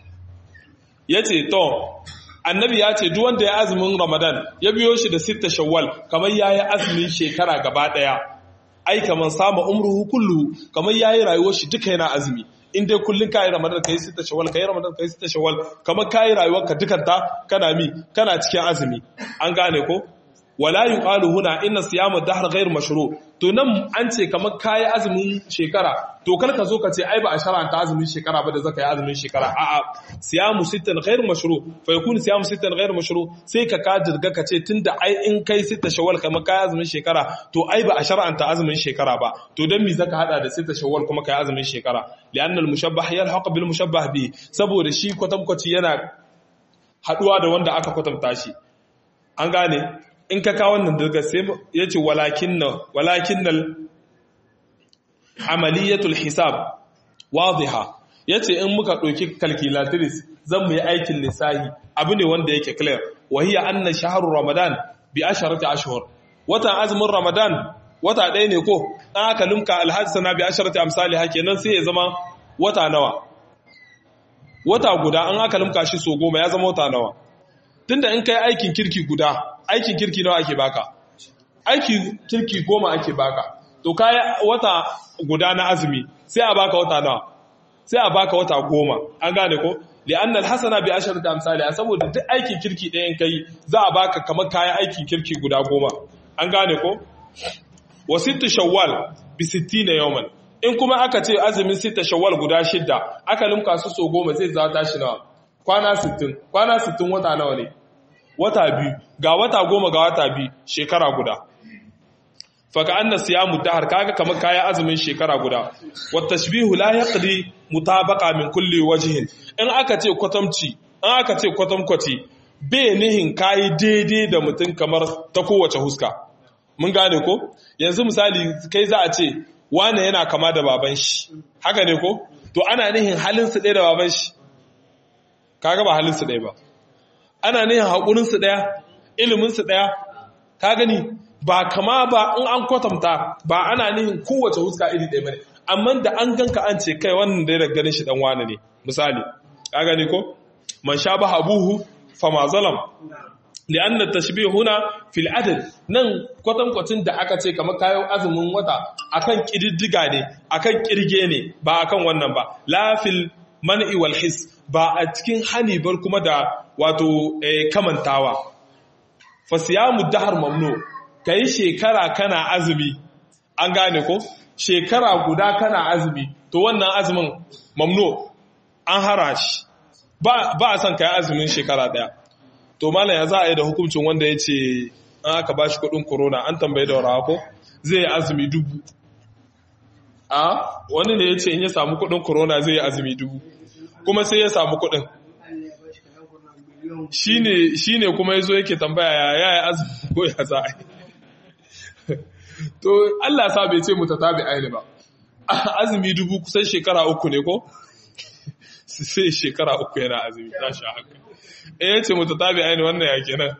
yace to annabi ya ce duk wanda ya azumin ramadan ya biyo shi da sita shawwal kamar yayi azumin shekara gaba daya ai kamar sama umruhu kullu kamar yayi rayuwar shi duka yana azumi in dai kullun kai ramadan kai sita shawwal kai ramadan kai sita shawwal kamar kai rayuwar ka dukanta kana mi kana cikin azumi an gane ko wala yuqalu huna inna siyamu dahr ghayr mashru to nan an ce kamar kai azumin shekara to kar ka zo ka ce ai ba a shar'anta azumin shekara ba da zaka yi azumin shekara a'a siyamu sittan ghayr mashru fa yakun siyamu sittan ghayr mashru sai ka ka dirga ka ce tunda ai in kai sita shawwal kamar kai azumin shekara to ai ba a shar'anta azumin shekara ba to dan me zaka hada da sita shawwal kuma kai azumin shekara li'anna al-mushabbah yalhaq bil mushabbah bi saboda shi kwatamkwaci yana haduwa da wanda aka kwatanta shi an gane in ka kawo wannan daga sai ya ce walakin nal amaliyatul hisab wadiha ya ce in muka ɗauki calculatrice zan mu yi aikin lissahi abu ne wanda yake clear wahiya anna shaharu ramadan bi asharati ashhur watan azumin ramadan wata ɗaya ne ko an aka lumka alhassana bi asharati amsali kenan sai ya zama wata nawa wata guda an aka lumka shi so goma ya zama wata nawa tunda in kai aikin kirki guda aikin kirki nawa ake baka aikin kirki goma ake baka to kai wata guda na azumi sai a baka wata nawa sai a baka wata goma an gane ko li'anna alhasana bi asharati amsali saboda duk aikin kirki ɗayan kai za a baka kamar kayan aikin kirki guda goma an gane ko wa sittu shawwal bi 60 yawman in kuma aka ce azumin sita shawwal guda shidda aka limka su so goma zai za tashi nawa kwana 60 kwana 60 wata nawa ne wata biyu ga wata goma ga wata biyu shekara guda faka anna siyamu dahar kaga kamar kayan azumin shekara guda wa tashbihu la yaqdi mutabaqa min kulli wajhin in aka ce kwatamci in aka ce kwatamkwaci bai nihin kayi daidai da mutum kamar ta kowace huska mun gane ko yanzu misali kai za a ce wane yana kama da baban shi haka ne ko to ana nihin halinsu ɗaya da baban shi kaga ba halinsu ɗaya ba ana nihin haƙurinsu ɗaya iliminsu ɗaya ka gani ba kama ba in an kwatanta ba ana nihin kowace huska iri ɗaya ba ne amma da an ganka an ce kai wannan da ya ganin shi ɗan wane ne misali ka gani ko man sha ba habuhu fama zalam li'anna tashbih huna fil adad nan kwatankwacin da aka ce kamar kayan azumin wata akan kididdiga ne akan kirge ne ba akan wannan ba la fil man'i wal his ba a cikin hani bar kuma da wato kamantawa fa siyamu dahar mamnu kai shekara kana azumi an gane ko shekara guda kana azumi to wannan azumin mamnu an hara shi ba a son kai azumin shekara daya to malam ya za a yi da hukuncin wanda ya ce an aka ba shi kudin corona an tambaye da warawa ko zai yi azumi dubu a wani ne ya ce in ya samu kudin corona zai yi azumi dubu kuma sai ya samu kudin shi ne kuma ya zo yake tambaya ya yi azumi ko ya za a yi to Allah sa bai ce mu ta tabi aini ba azumi dubu kusan shekara uku ne ko sai shekara uku yana azumi ta sha haka eh yace mutatabi aini wannan ya kenan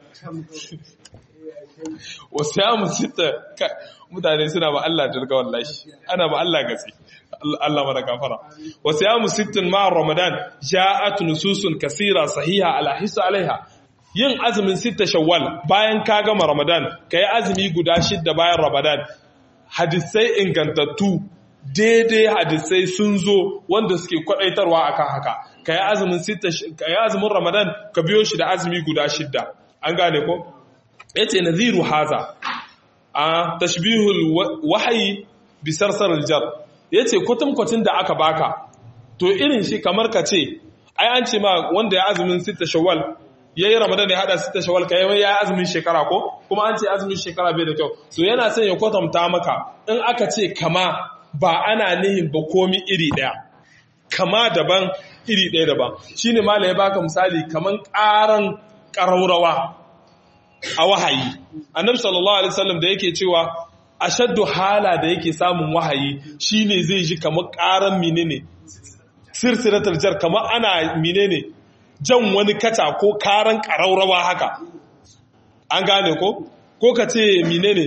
wasu ya musita mutane suna ba Allah jirga wallahi ana ba Allah gatsi Allah mana gafara wasu ya musittin ma'ar ramadan ja'at nususun kasira sahiha ala hisa alaiha yin azumin sita shawwal bayan ka gama ramadan kai azumi guda shidda bayan ramadan hadisai ingantattu daidai hadisai sun zo wanda suke kwadaitarwa akan haka kai azumin sita kai azumin ramadan ka biyo shi da azumi guda shidda an gane ko yace nadhiru haza a tashbihul wahyi bi sarsar aljar yace kwatankwacin da aka baka to irin shi kamar ka ce ai an ce ma wanda ya azumin sita shawwal yayi ramadan ya hada sita shawwal kai ya azumin shekara ko kuma an ce azumin shekara bai da kyau so yana son ya kwatanta maka in aka ce kama ba ana nihin ba komi iri daya kama daban iri daya daban shine malai ya baka misali kaman karan ƙaraurawa a wahayi annabi sallallahu alaihi wasallam da yake cewa ashaddu hala da yake samun wahayi shine zai ji kamar karan menene sirtiratul jar kamar ana menene jan wani kata ko karan karaurawa haka an gane ko ko ka ce menene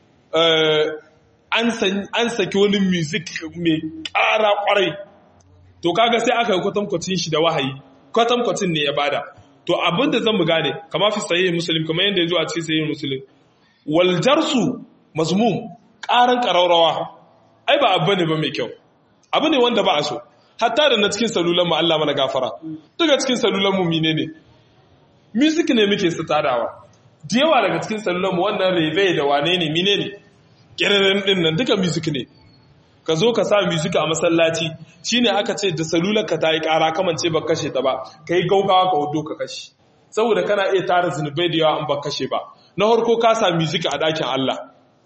an saki wani music mai kara kwarai to kaga sai aka yi kwatankwacin shi da wahayi kwatankwacin ne ya bada to abin da zan mu gane kama fi sahihin muslim kamar yadda ya zo a cikin sahihin muslim wal jarsu mazmum karan karaurawa ai ba abu ne ba mai kyau abu ne wanda ba a so hatta da na cikin salulan mu Allah mana gafara daga cikin salulan mu mine ne music ne muke tadawa da yawa daga cikin salulan mu wannan rebe da wane ne mine ne kirrin din nan duka music ne ka zo ka sa music a masallaci shine aka ce da salular ka ta yi kara kamance ba kashe ta ba ka yi gaugawa ka hudu ka kashe saboda kana iya tara zunubai da yawa an ba kashe ba na harko ka sa music a dakin Allah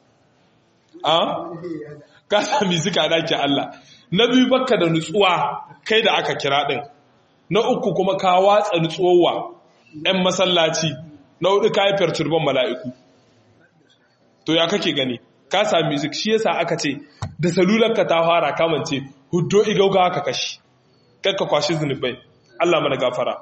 a ka sa music a dakin Allah na biyu baka da nutsuwa kai da aka kira din na uku kuma ka watsa nutsuwa ɗan masallaci na hudu ka yi perturban mala'iku to ya kake gani ka sa music shi yasa aka ce da salularka ta fara kamance huddo igauga ka kashi kakka kwashi zunubai Allah mana gafara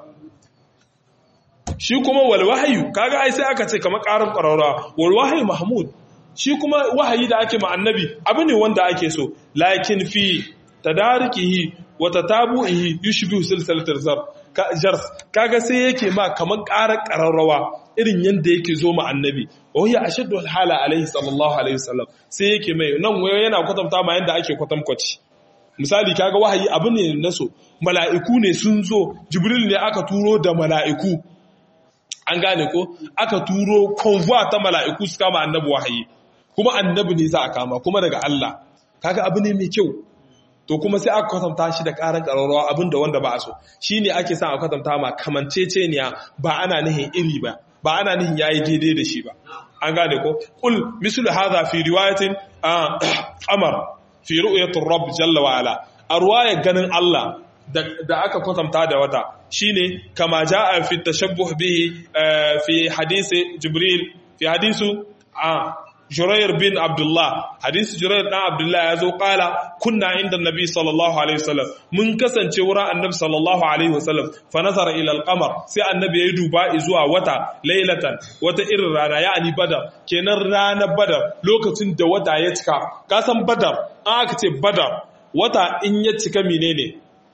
shi kuma wal wahayu kaga ai sai aka ce kamar karin qarara wal wahayu mahmud shi kuma wahayi da ake ma annabi abu ne wanda ake so lakin fi tadarikihi wa tatabu'ihi yushbihu silsilatul zar jars kaga sai yake ma kamar karar qararrawa irin yanda yake zo ma annabi wa hiya ashaddu hala alaihi sallallahu alaihi wasallam sai yake mai nan wayo yana kwatanta ma yanda ake kwatankwaci misali kaga wahayi abu ne na so mala'iku ne sun zo jibril ne aka turo da mala'iku an gane ko aka turo convoy ta mala'iku su kama annabi wahayi kuma annabi ne za a kama kuma daga Allah kaga abu ne mai kyau to kuma sai aka kwatanta shi da karan ƙararrawa abin da wanda ba a so shi ne ake sa a kwatanta ma kamanceceniya ba ana nihin iri ba ba ana nihin yayi daidai da shi ba an gane ko kul mislu hadha fi riwayatin amar fi ru'yatir rabb jalla wa ala a ruwayar ganin Allah da aka kwatanta da wata shine kama jaa fi tashabbuh bihi fi hadisi jibril fi hadisu Jurair bin Abdullah hadisi Jurair dan Abdullah ya zo kala kunna inda Nabi sallallahu alaihi wasallam mun kasance wurin Annabi sallallahu alaihi wasallam fa nazara ila al-qamar sai Annabi ya duba zuwa wata lailatan wata irin rana yani badar kenan ranar badar lokacin da wata ya cika ka san badar an aka ce badar wata in ya cika menene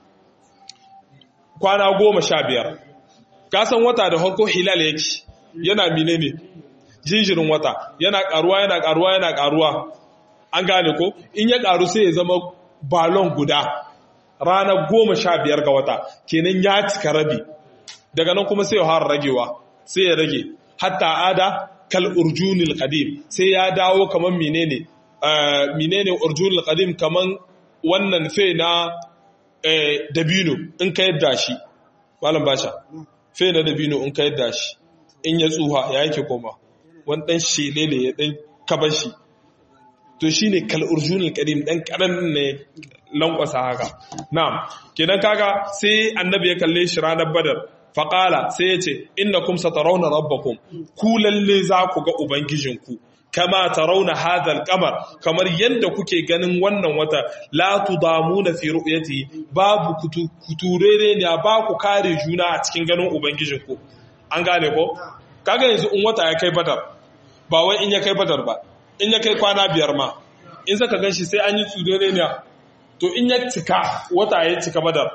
kwana goma sha biyar ka san wata da harko hilal yake yana menene jinjirin wata yana karuwa yana karuwa yana karuwa an gane ko in ya karu sai ya zama balon guda ranar goma sha biyar ga wata kenan ya cika rabi daga nan kuma sai ya fara ragewa sai ya rage hatta ada kal urjunil qadim sai ya dawo kaman menene menene urjunil qadim kaman wannan fe na dabino in ka yadda shi malam basha fe na dabino in ka yadda shi in ya tsuha ya yake koma wani ɗan shele ne ya ɗan kabar shi to shi ne kal'urjunin ƙadim ɗan ƙaran ne lankwasa haka na'am kenan kaga sai annabi ya kalle shi ranar badar faƙala sai ya ce inna kum satarauna rabbakum ku lalle za ku ga ubangijinku kama tarawna hadha al-qamar kamar yanda kuke ganin wannan wata la tudamuna fi ru'yati babu kuturere ne ba ku kare juna a cikin ganin ubangijinku an gane ko kaga yanzu in wata ya kai badar ba wai in ya kai badar ba in ya kai kwana biyar ma in zaka ganshi sai an yi tudore ne to in ya cika wata ya cika badar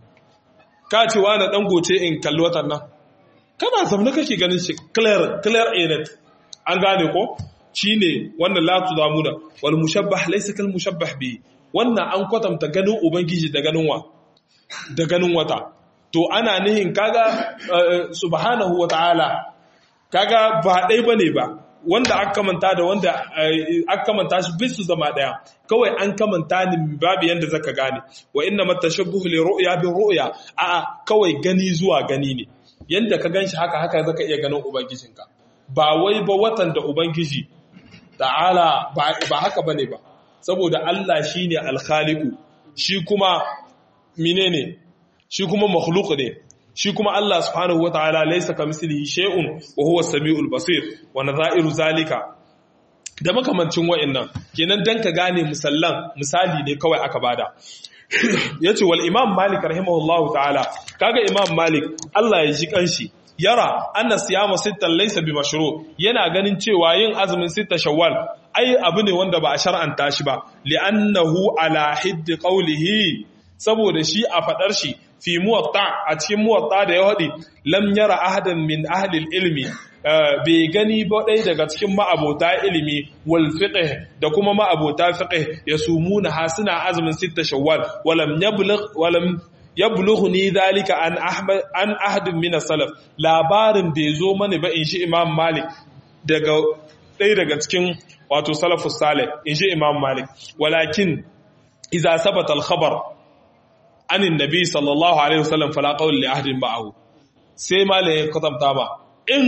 ka ce wani dan goce in kalli watan nan kana zamna kake ganin shi clear clear anet an gane ko shine wannan la tuzamuna wal mushabbah laysa kal mushabbah bi wannan an kwatanta ganin ubangiji da ganin wa da ganin wata to ana nihin kaga subhanahu wataala kaga ba dai bane ba wanda aka kamanta da wanda aka kamanta shi bisu zama daya kawai an kamanta ni babu yanda zaka gane wa inna matashabbuhu li ru'ya bi ru'ya a kawai gani zuwa gani ne yanda ka ganshi haka haka zaka iya ganin ubangijinka ba wai ba watan da ubangiji ta'ala ba haka bane ba saboda Allah shine al-khaliqu shi kuma menene shi kuma makhluq ne shi kuma Allah subhanahu wataala laysa kamithlihi shay'un wa huwa as-sami'ul basir wa nadha'iru zalika da makamancin wa'annan kenan dan ka gane musallan misali ne kawai aka bada yace wal imam malik rahimahullahu ta'ala kaga imam malik Allah ya ji kanshi yara anna siyama sittan laysa bi mashru yana ganin cewa yin azumin sitta shawwal ai abu ne wanda ba a shar'anta shi ba li'annahu ala hidd qawlihi saboda shi a fadar shi fi muwatta a cikin muwatta da ya haɗi lam yara ahadan min ahlil ilmi bai gani ba ɗaya daga cikin ma'abota ilimi wal fiqh da kuma ma'abota fiqh ya sumuna ha suna azumin sitta shawwal walam yablugh walam yablughni dhalika an ahmad an ahadin min salaf labarin bai zo mani ba in shi imam malik daga ɗaya daga cikin wato salafus salih in shi imam malik walakin idza sabata al khabar anin nabi sallallahu alaihi wasallam fala qawl li ahdin ba'ahu sai malai ya kwatanta ba in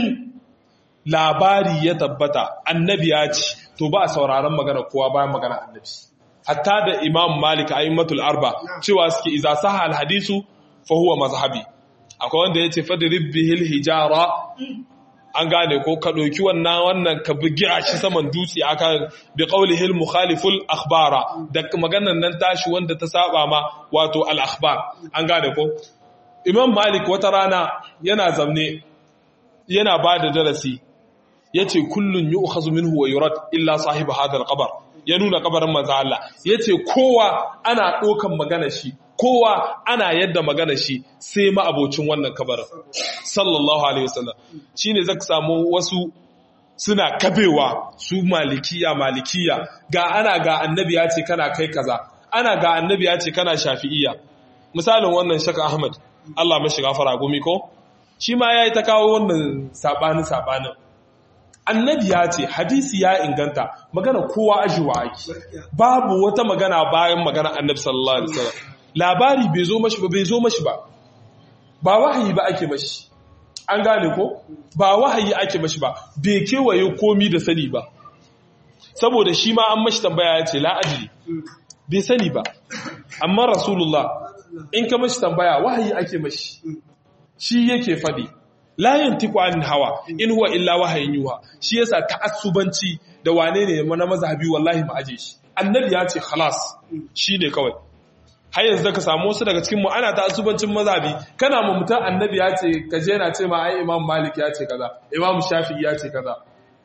labari ya tabbata annabi ya ci to ba a sauraron magana kowa bayan magana annabi hatta da imam malik a'immatul arba cewa suke iza saha al hadisu fa huwa mazhabi akwai wanda yace fadrib bihil hijara an gane ko ka ɗauki wannan wannan ka bugi a shi saman dutse aka bi qaulihil mukhaliful akhbara da maganar nan tashi wanda ta saba ma wato al akhbar an gane ko imam malik wata rana yana zamne yana ba da darasi yace kullun yu'khazu minhu wa yurad illa sahib hadha al qabr ya nuna kabarin manzo Allah yace kowa ana ɗaukan magana shi kowa ana yadda magana shi sai ma'abocin wannan kabarin sallallahu alaihi wasallam shine zaka samu wasu suna kabewa su malikiya malikiya ga ana ga annabi ya ce kana kai kaza ana ga annabi ya ce kana shafi'iya misalin wannan shaka ahmad Allah mashi gafara gumi ko shi ma yayi ta kawo wannan sabani sabanin annabi ya ce hadisi ya inganta magana kowa ajiwa ake babu wata magana bayan magana annabi sallallahu alaihi wasallam labari bai zo mashi ba bai zo mashi ba ba wahayi ba ake mashi an gane ko ba wahayi ake mashi ba bai kewaye komi da sani ba saboda shi ma an mashi tambaya ya ce la'adiri bai sani ba amma rasulullah in ka mashi tambaya wahayi ake mashi shi yake faɗi layin tiku an hawa in huwa illa wahayin yuha shi yasa ta'assubanci da wane ne na mazhabi wallahi ma aje shi annabi ya ce khalas shine kawai har yanzu ka samu wasu daga cikin mu ana ta asubancin mazhabi kana mu mutan annabi ya ce ka je na ce ma ai imam malik ya ce kaza imam shafi ya ce kaza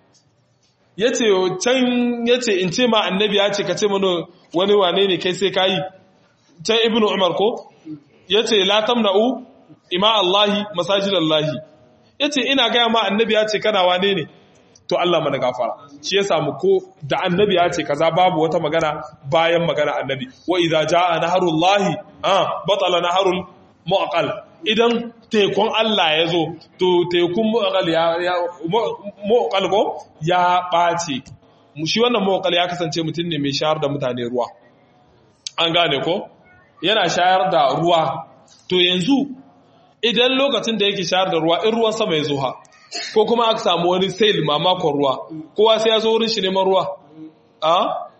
yace can yace in ce ma annabi ya ce ka ce mana wani wane ne kai sai kai can ibnu umar ko yace la tamna'u ima allahi masajidallahi yace ina ga ma annabi ya ce kana wane ne to Allah mana gafara shi ya samu ko da annabi ya ce kaza babu wata magana bayan magana annabi wa idza jaa naharullahi ah batala naharul mu'aqal idan tekun Allah ya zo to tekun mu'aqal ya mu'aqal ko ya bace shi wannan mu'aqal ya kasance mutum ne mai shayar da mutane ruwa an gane ko yana shayar da ruwa to yanzu idan lokacin da yake shayar da ruwa in ruwan sama ya zo ha ko kuma aka samu wani sail mamakon ruwa kowa sai ya zo wurin shi neman ruwa a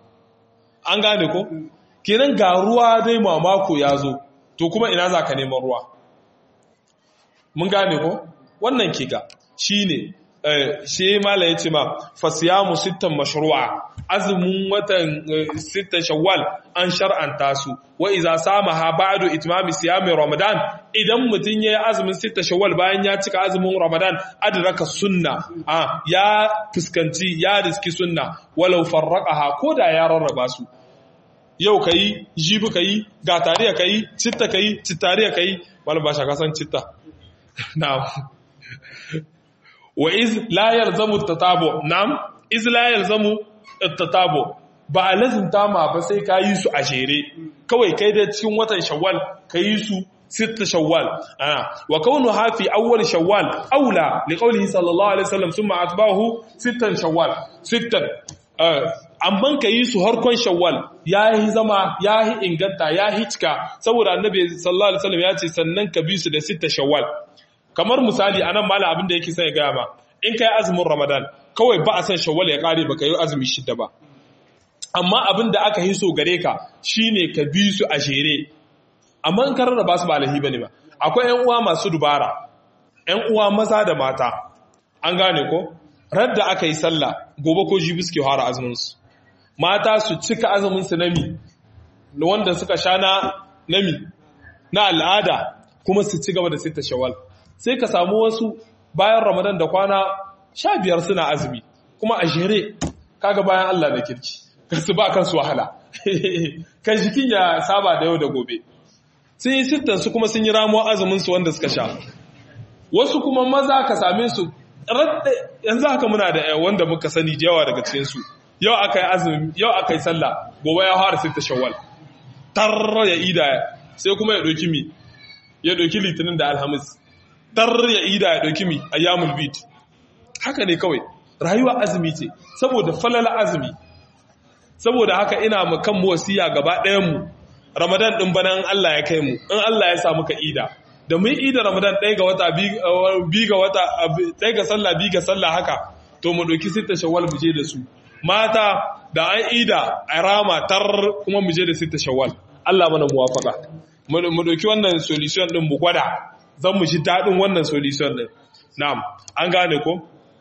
an gane ko kenan ga ruwa dai mamako ya zo to kuma ina za ka neman ruwa mun gane ko wannan ke ga shi ne shi mala ya ce ma fasiyamu sittan mashru'a azumin watan sittan shawwal an shar'anta su wa iza samaha ba'du itmami siyami ramadan idan mutun yayi azumin sittan shawwal bayan ya cika azumin ramadan adraka sunna a ya fuskanci ya riski sunna walau farraqaha koda ya rarraba su yau kai jibi kai ga tariya kai citta kai cittariya kai wala ba shaka san citta na'am wa iz la yalzamu tatabu na'am iz la yalzamu tatabu ba a lazimta ma ba sai ka yi su a jere kawai kai da cikin watan shawwal ka yi su sitta shawwal ana wa kaunu hafi awwal shawwal aula li qawlihi sallallahu alaihi wasallam thumma atba'ahu sittan shawwal sittan amman ka yi su harkon shawwal ya yi zama ya yi inganta ya yi cika saboda annabi sallallahu alaihi wasallam ya ce sannan ka bi su da sitta shawwal kamar misali anan mala abin da yake sai gaya ma in kai azumin ramadan kawai ba a san shawwal ya kare baka yi azumi shida ba amma abin da aka yi so gare ka shine ka bi su a shere amma in karar da ba su ba alhi bane ba akwai ƴan uwa masu dubara ƴan uwa maza da mata an gane ko radda aka yi sallah gobe ko jibi suke fara azumin su mata su cika azumin su nami wanda suka sha na nami na al'ada kuma su ci gaba da sita shawwal sai ka samu wasu bayan ramadan da kwana sha biyar suna azumi kuma a jere kaga bayan Allah da kirki kasu ba kansu wahala kan jikin ya saba da yau da gobe sun yi sittan su kuma sun yi ramuwa azumin su wanda suka sha wasu kuma maza ka same su yanzu haka muna da wanda muka sani jawa daga cikin su yau aka yi azumi yau aka yi sallah gobe ya fara sitta shawwal tar ya ida sai kuma ya doki mi ya doki litinin da alhamis tar ya ida ya ɗauki mi a yamul bid haka ne kawai rayuwa azumi ce saboda falala azumi saboda haka ina mu kan wasiya gaba ɗayanmu ramadan ɗin bana in Allah ya kai mu in Allah ya samu ka ida da mun ida ramadan ɗaya ga wata bi ga wata ɗaya ga sallah bi ga sallah haka to mu ɗauki sita shawwal mu je da su mata da an ida a rama tar kuma mu je da sita shawwal Allah mana muwafaka mu ɗauki wannan solution ɗin mu gwada zan mu ji daɗin wannan solution ɗin. Na'am, an gane ko?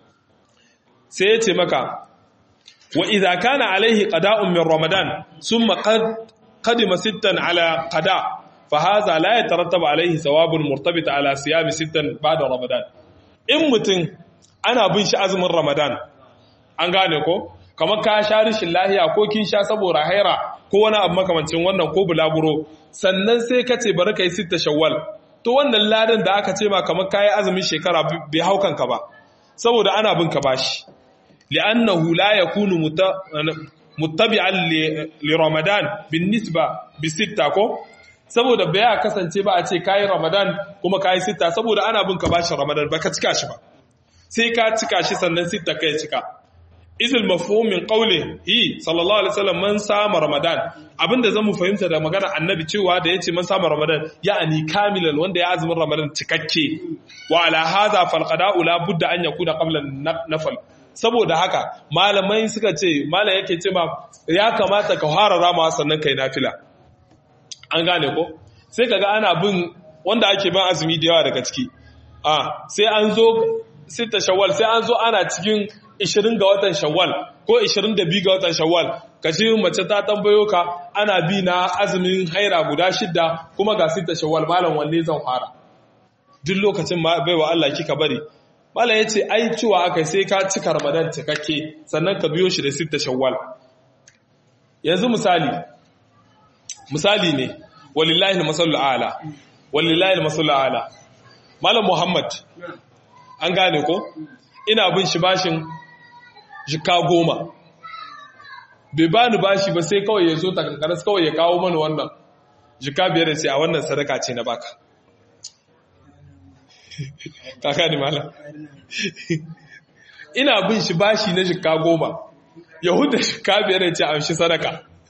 Sai ya ce maka, wa idza kana alaihi qada'un min Ramadan summa qad qadima sittan ala qada fa hadha la yatarattabu alaihi thawabun murtabita ala siyami sittan ba'da Ramadan. In mutum ana bin shi azumin Ramadan, an gane ko? Kamar ka sha rishin lahiya ko kin sha saboda haira ko wani abu makamancin wannan ko bulaguro, sannan sai ka ce bari ka yi sitta shawwal, to wannan ladan da aka ce ma kamar kayi azumin shekara bai hau kanka ba saboda ana bin ka bashi li'annahu la yakunu muttabi'an li ramadan bin nisba bi sitta ko saboda bai kasance ba a ce kayi ramadan kuma kayi sitta saboda ana bin ka bashi ramadan baka cika shi ba sai ka cika shi sannan sitta kai cika izil mafhum min qawli hi sallallahu alaihi wasallam man sama ramadan abinda zamu fahimta da magana annabi cewa da yace man sama ramadan ya'ani kamilan wanda ya azumin ramadan cikakke wa ala hadha fal qada'u la budda an yakuna qabla nafal saboda haka malamai suka ce malam yake ce ma ya kamata ka fara rama sannan kai nafila an gane ko sai kaga ana bin wanda ake bin azumi da yawa daga ciki a sai an zo sita shawwal sai an zo ana cikin 20 ga watan shawwal ko 22 ga watan shawwal kashi mace ta tambayo ka ana bi na azumin haira guda shidda kuma ga sita shawwal malam wanne zan fara duk lokacin ma baiwa Allah kika bari malam yace ai cewa akai sai ka cika ramadan cikakke sannan ka biyo shi da sita shawwal yanzu misali misali ne walillahi al-masallu ala walillahi al-masallu ala malam muhammad an gane ko ina bin shi bashin jika goma bai ba ni bashi ba sai kawai ya zo takankaras kawai ya kawo mana wannan jika biyar da sai a wannan sadaka ce na baka kaka ni mala ina bin shi bashi na jika goma yahuda jika biyar da ce a shi sadaka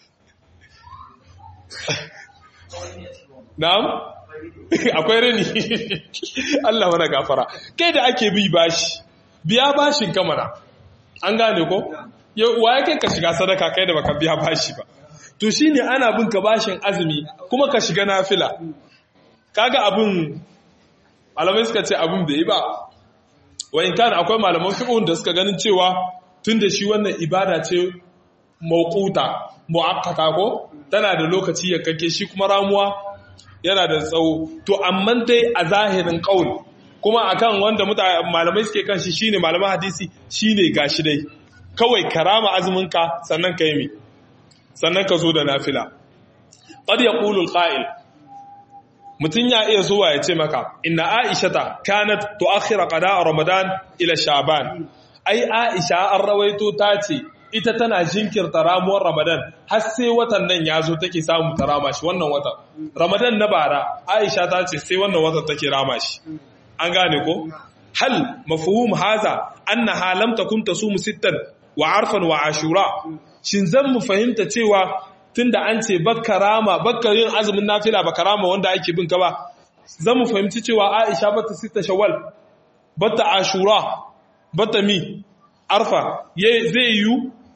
na'am akwai rani Allah mana gafara kai da ake bi bashi biya bashin kamara an gane ko wa ya kai ka shiga sadaka kai da baka biya bashi ba to shine ana bin ka bashin azumi kuma ka shiga nafila kaga abun malamai suka ce abun bai yi ba wa in kana akwai malaman fiqh da suka ganin cewa tunda shi wannan ibada ce mawquta muakkata ko tana da lokaci ya kake shi kuma ramuwa yana da tsawo to amma dai a zahirin qaul kuma akan wanda malamai suke kan shi shine malaman hadisi shine gashi dai kawai karama azumin ka sannan kai mi sannan ka zo da nafila qad yaqulu alqa'il mutun ya iya zuwa ya ce maka inna aishata kanat tuakhira qada'a ramadan ila sha'ban ai aisha an rawaito ta ce ita tana jinkirta ramuwar ramadan har sai watan nan ya zo take samu ta rama shi wannan watan ramadan na bara aisha ta ce sai wannan watan take rama shi an gane ko hal mafhum haza annaha lam takun tasumu sittan wa arfan wa ashura shin zan mu fahimta cewa tunda an ce bakka rama bakka yin azumin nafila baka rama wanda ake bin ka ba zan mu fahimci cewa aisha bata sitta shawwal bata ashura bata mi arfa zai yi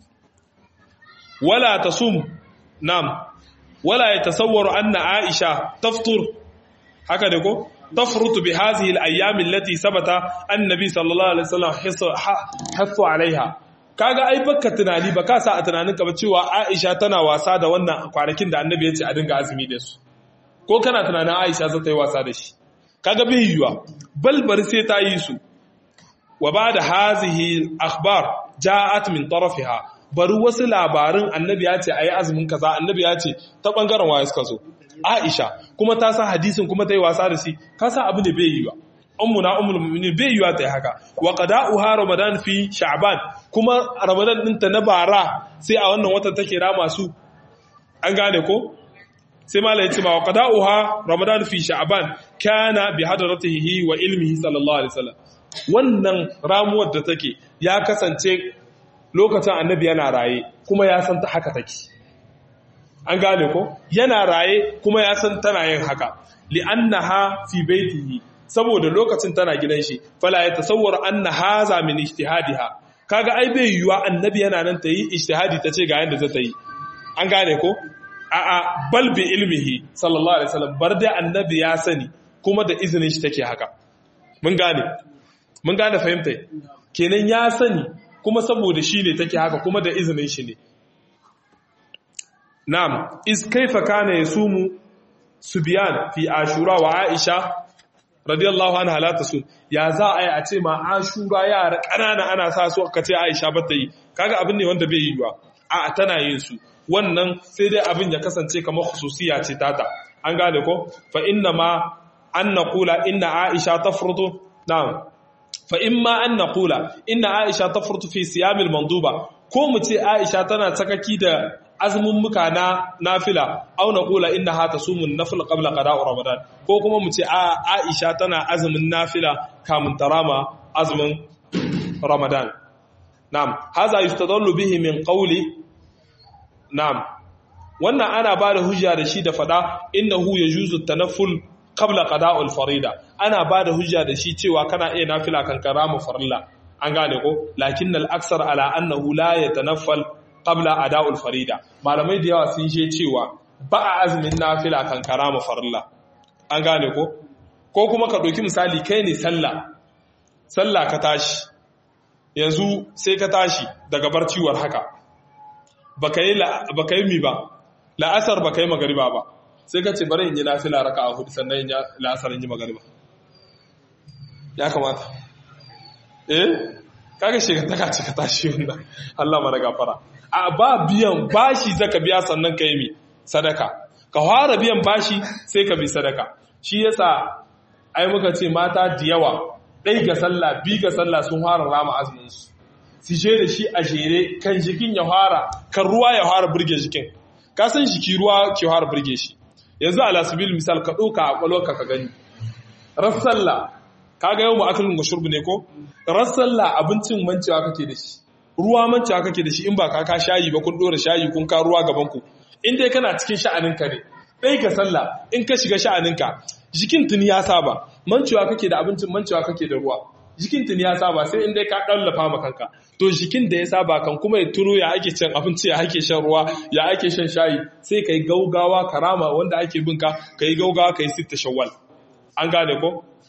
wala tasum nam wala yatasawwaru anna aisha taftur haka da ko tafrutu bi hadhihi al-ayyam allati sabata annabi sallallahu alaihi wasallam hasu alaiha kaga ai baka tunani baka sa a tunaninka ba cewa aisha tana wasa da wannan kwanakin da annabi ya ce a dinga azumi da su ko kana tunanin aisha za ta yi wasa da shi kaga bai yiwa balbar sai ta yi su wa ba da hazihi akhbar ja'at min tarafiha bari wasu labarin annabi ya ce ayi azumin kaza annabi ya ce ta bangaren waye suka zo Aisha kuma ta san hadisin kuma ta yi wasa da shi ka san abu ne bai yi ba ummuna ummul mu'minin bai yiwa ta yi haka wa qada'uha ramadan fi sha'ban kuma ramadan ɗinta na bara sai a wannan watan take rama su an gane ko sai malai ya ce ma wa qada'uha ramadan fi sha'ban kana bi hadratihi wa ilmihi sallallahu alaihi wasallam wannan ramuwar da take ya kasance lokacin annabi yana raye kuma ya san ta haka take an gane ko yana raye kuma ya san tana yin haka li'annaha fi baitihi saboda lokacin tana gidan shi fala ya tasawwar anna haza min ijtihadiha kaga ai bai yiwa annabi yana nan ta yi ijtihadi ta ce ga yanda za ta yi an gane ko a'a bal bi ilmihi sallallahu alaihi wasallam bar da annabi ya sani kuma da izinin shi take haka mun gane mun gane fahimta kenan ya sani kuma saboda shi ne take haka kuma da izinin shi ne na'am is kaifa kana yasumu subyan fi ashura wa aisha radiyallahu anha la tasun ya za a yi a ce ma ashura yara ƙanana ana sa su aka ce aisha ba ta yi kaga abin ne wanda bai yi ba a tana yin su wannan sai dai abin ya kasance kamar khususiya ce tata an gane ko fa inna ma an naqula inna aisha tafrutu na'am fa imma an naqula inna aisha tafrutu fi siyamil manduba ko mu ce aisha tana tsakaki da azumin muka na nafila au naqula innaha tasumun nafil qabla qada'i ramadan ko kuma mu ce aisha tana azumin nafila kamun tarama azumin ramadan na'am haza yustadallu bihi min qawli na'am wannan ana ba da hujja da shi da fada innahu yajuzu tanafful qabla qada'ul farida ana ba da hujja da shi cewa kana iya nafila kan karama farilla an gane ko lakinnal aksar ala annahu la yatanaffal qabla ada'ul farida malamai da yawa sun je cewa ba a azumin nafila kan karama farilla an gane ko ko kuma ka ɗauki misali kai ne sallah sallah ka tashi yanzu sai ka tashi daga barciwar haka baka yi baka yi mi ba la'asar baka yi magariba ba sai ka ce bari in yi nafila raka a hudu sannan in yi la'asar in yi magariba ya kamata eh kaga shekataka ce ka tashi wannan Allah mara gafara a ba biyan bashi zaka biya sannan ka yi mi sadaka ka fara biyan bashi sai ka bi sadaka shi yasa ai muka ce mata da yawa ɗai ga sallah bi ga sallah sun fara rama azumin su su je da shi a jere kan jikin ya fara kan ruwa ya fara burge jikin ka san jiki ruwa ke fara burge shi yanzu ala sabil misal ka ɗauka a ƙwalwarka ka gani ras sallah kaga yau mu akalin gashurbu ne ko ras sallah abincin mancewa kake da shi ruwa mancewa kake da shi in ba ka ka shayi ba kun dora shayi kun ka ruwa gaban ku in dai kana cikin sha'aninka ne dai ka sallah in ka shiga sha'aninka jikin tuni ya saba mancewa kake da abincin mancewa kake da ruwa jikin tuni ya saba sai in dai ka dallafa ma kanka to jikin da ya saba kan kuma ya tuno ya ake cin abinci ya ake shan ruwa ya ake shan shayi sai kai gaugawa karama wanda ake binka kai gaugawa kai sitta shawwal an gane ko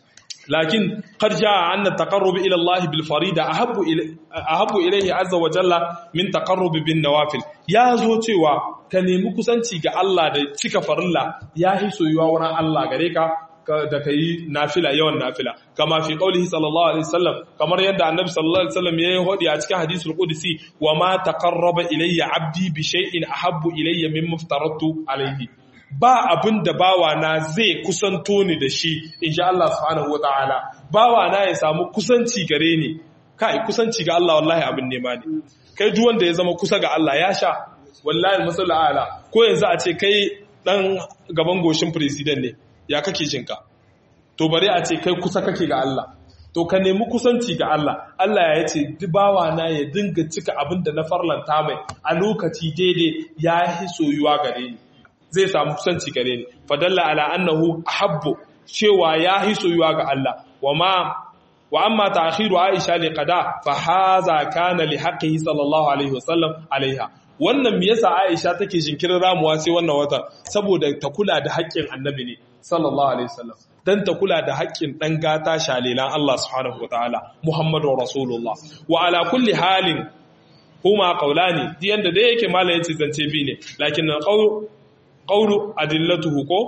lakin qad jaa anna taqarrub ila Allah bil farida ahabbu ahabbu ilayhi azza wa jalla min taqarrub bin nawafil ya zo cewa ka nemi kusanci ga Allah da cika farilla ya hi soyuwa wurin Allah gare ka da ka yi nafila yawan nafila kama fi qaulihi sallallahu alaihi wasallam kamar yadda annabi sallallahu alaihi wasallam yayi hodi a cikin hadisul qudsi wa ma taqarraba ilayya abdi bi shay'in ahabbu ilayya mimma aftaratu alaihi ba abin da bawa na zai kusanto ni da shi insha Allah subhanahu wataala bawa na ya samu kusanci gare ni kai kusanci ga Allah wallahi abin nema ne kai duk wanda ya zama kusa ga Allah ya sha wallahi masallu ala ko yanzu a ce kai dan gaban goshin president ne ya kake jinka to bari a ce kai kusa kake ga Allah to ka nemi kusanci ga Allah Allah ya ce dubawa na ya dinga cika abin da na farlanta mai a lokaci daidai ya yi soyuwa gare ni zai samu kusanci gare ni fadalla ala annahu ahabbu cewa ya yi soyuwa ga Allah wa ma wa amma ta'khiru Aisha li qada fa hadha kana li haqqihi sallallahu alaihi wasallam alaiha wannan me yasa Aisha take jinkirin ramuwa sai wannan wata saboda ta kula da haƙƙin annabi ne sallallahu alaihi wasallam dan ta kula da haƙƙin dan gata shalilan Allah subhanahu wataala Muhammadu Rasulullah wa ala kulli halin huma qawlani di yanda dai yake malai yace zance bi ne lakin qawl qawlu adillatuhu ko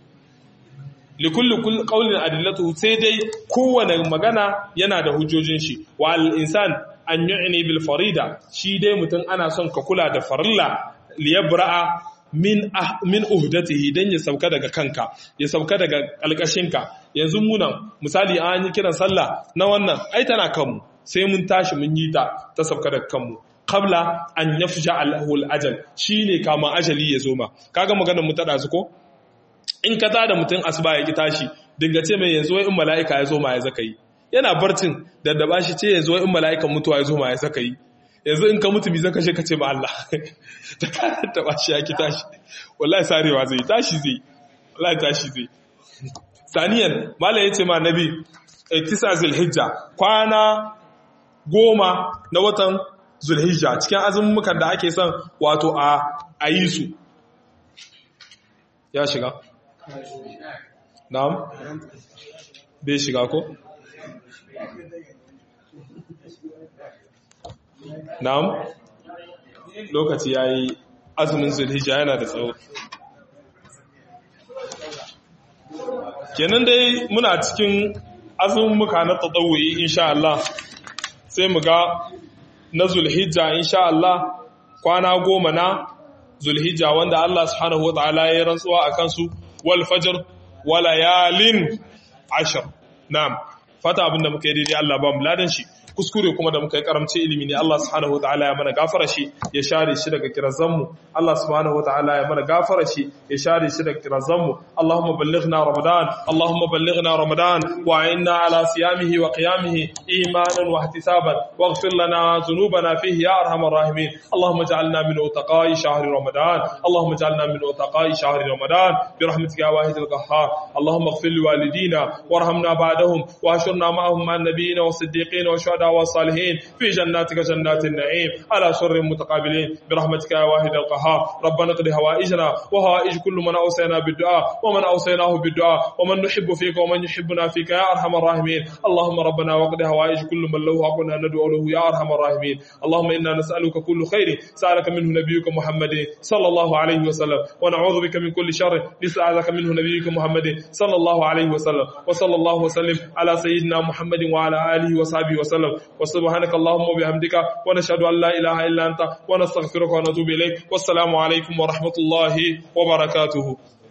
li kulli qawlin adillatuhu sai dai kowane magana yana da hujjojin shi wa al insan an yu'ni bil farida shi dai mutum ana son ka kula da farilla liyabra'a min ah, min uhdatihi dan ya sauka daga kanka ya sauka daga alƙashinka yanzu munan misali an yi kiran sallah na wannan ai tana kanmu sai mun tashi mun yi ta ta sauka daga kanmu qabla an yafja alhul ajal shine kama ajali ya zo ma kaga maganar mu ta dazu ko in ka tada mutum asuba ya ki tashi dinga ce mai yanzu wai in mala'ika ya zo ma ya zaka yi yana barcin daddaba shi ce yanzu wai in mala'ikan mutuwa ya zo ma ya zaka yi yanzu in ka mutu bi zaka ka ce ma Allah da ka taba shi ya ki tashi wallahi sarewa zai tashi zai wallahi tashi zai saniyan malam yace ma nabi tisa zulhijja kwana goma na watan zulhijja cikin azumukan da ake son wato a ayi su ya shiga na'am bai shiga ko na'am lokaci yayi azumin zulhijja yana da tsawo kenan dai muna cikin azumin muka na tsadawuyi insha Allah sai mu ga na zulhijja insha Allah kwana goma na zulhijja wanda Allah subhanahu wataala ya rantsuwa a kansu wal fajr wa layalin ashar na'am fata abinda muka yi daidai Allah ba mu ladan shi kuskure kuma da muka yi karamci ilimi ne Allah subhanahu wataala ya mana gafara shi ya share shi daga kirazan mu Allah subhanahu wataala ya mana gafara shi ya share shi daga kirazan mu Allahumma ballighna ramadan Allahumma ballighna ramadan wa inna ala siyamihi wa qiyamihi imanan wa ihtisaban waghfir lana dhunubana fihi ya arhamar rahimin Allahumma ij'alna min utaqai shahri ramadan Allahumma ij'alna min utaqai shahri ramadan برحمتك يا واحد القهار اللهم اغفر لوالدينا وارحمنا بعدهم واحشرنا معهم مع النبيين والصديقين والشهداء والصالحين في جناتك جنات النعيم على سر متقابلين برحمتك يا واحد القهار ربنا اقضي هوائجنا وهوائج كل من اوصينا بالدعاء ومن اوصيناه بالدعاء ومن نحب فيك ومن يحبنا فيك يا ارحم الراحمين اللهم ربنا واقضي هوائج كل من له حق ندعو له يا ارحم الراحمين اللهم انا نسالك كل خير سالك منه نبيك محمد صلى الله عليه وسلم ونعوذ بك من كل شر نسألك منه نبيك محمد صلى الله عليه وسلم وصلى الله وسلم على سيدنا محمد وعلى آله وصحبه وسلم وسبحانك اللهم وبحمدك ونشهد أن لا إله إلا أنت ونستغفرك ونتوب إليك والسلام عليكم ورحمة الله وبركاته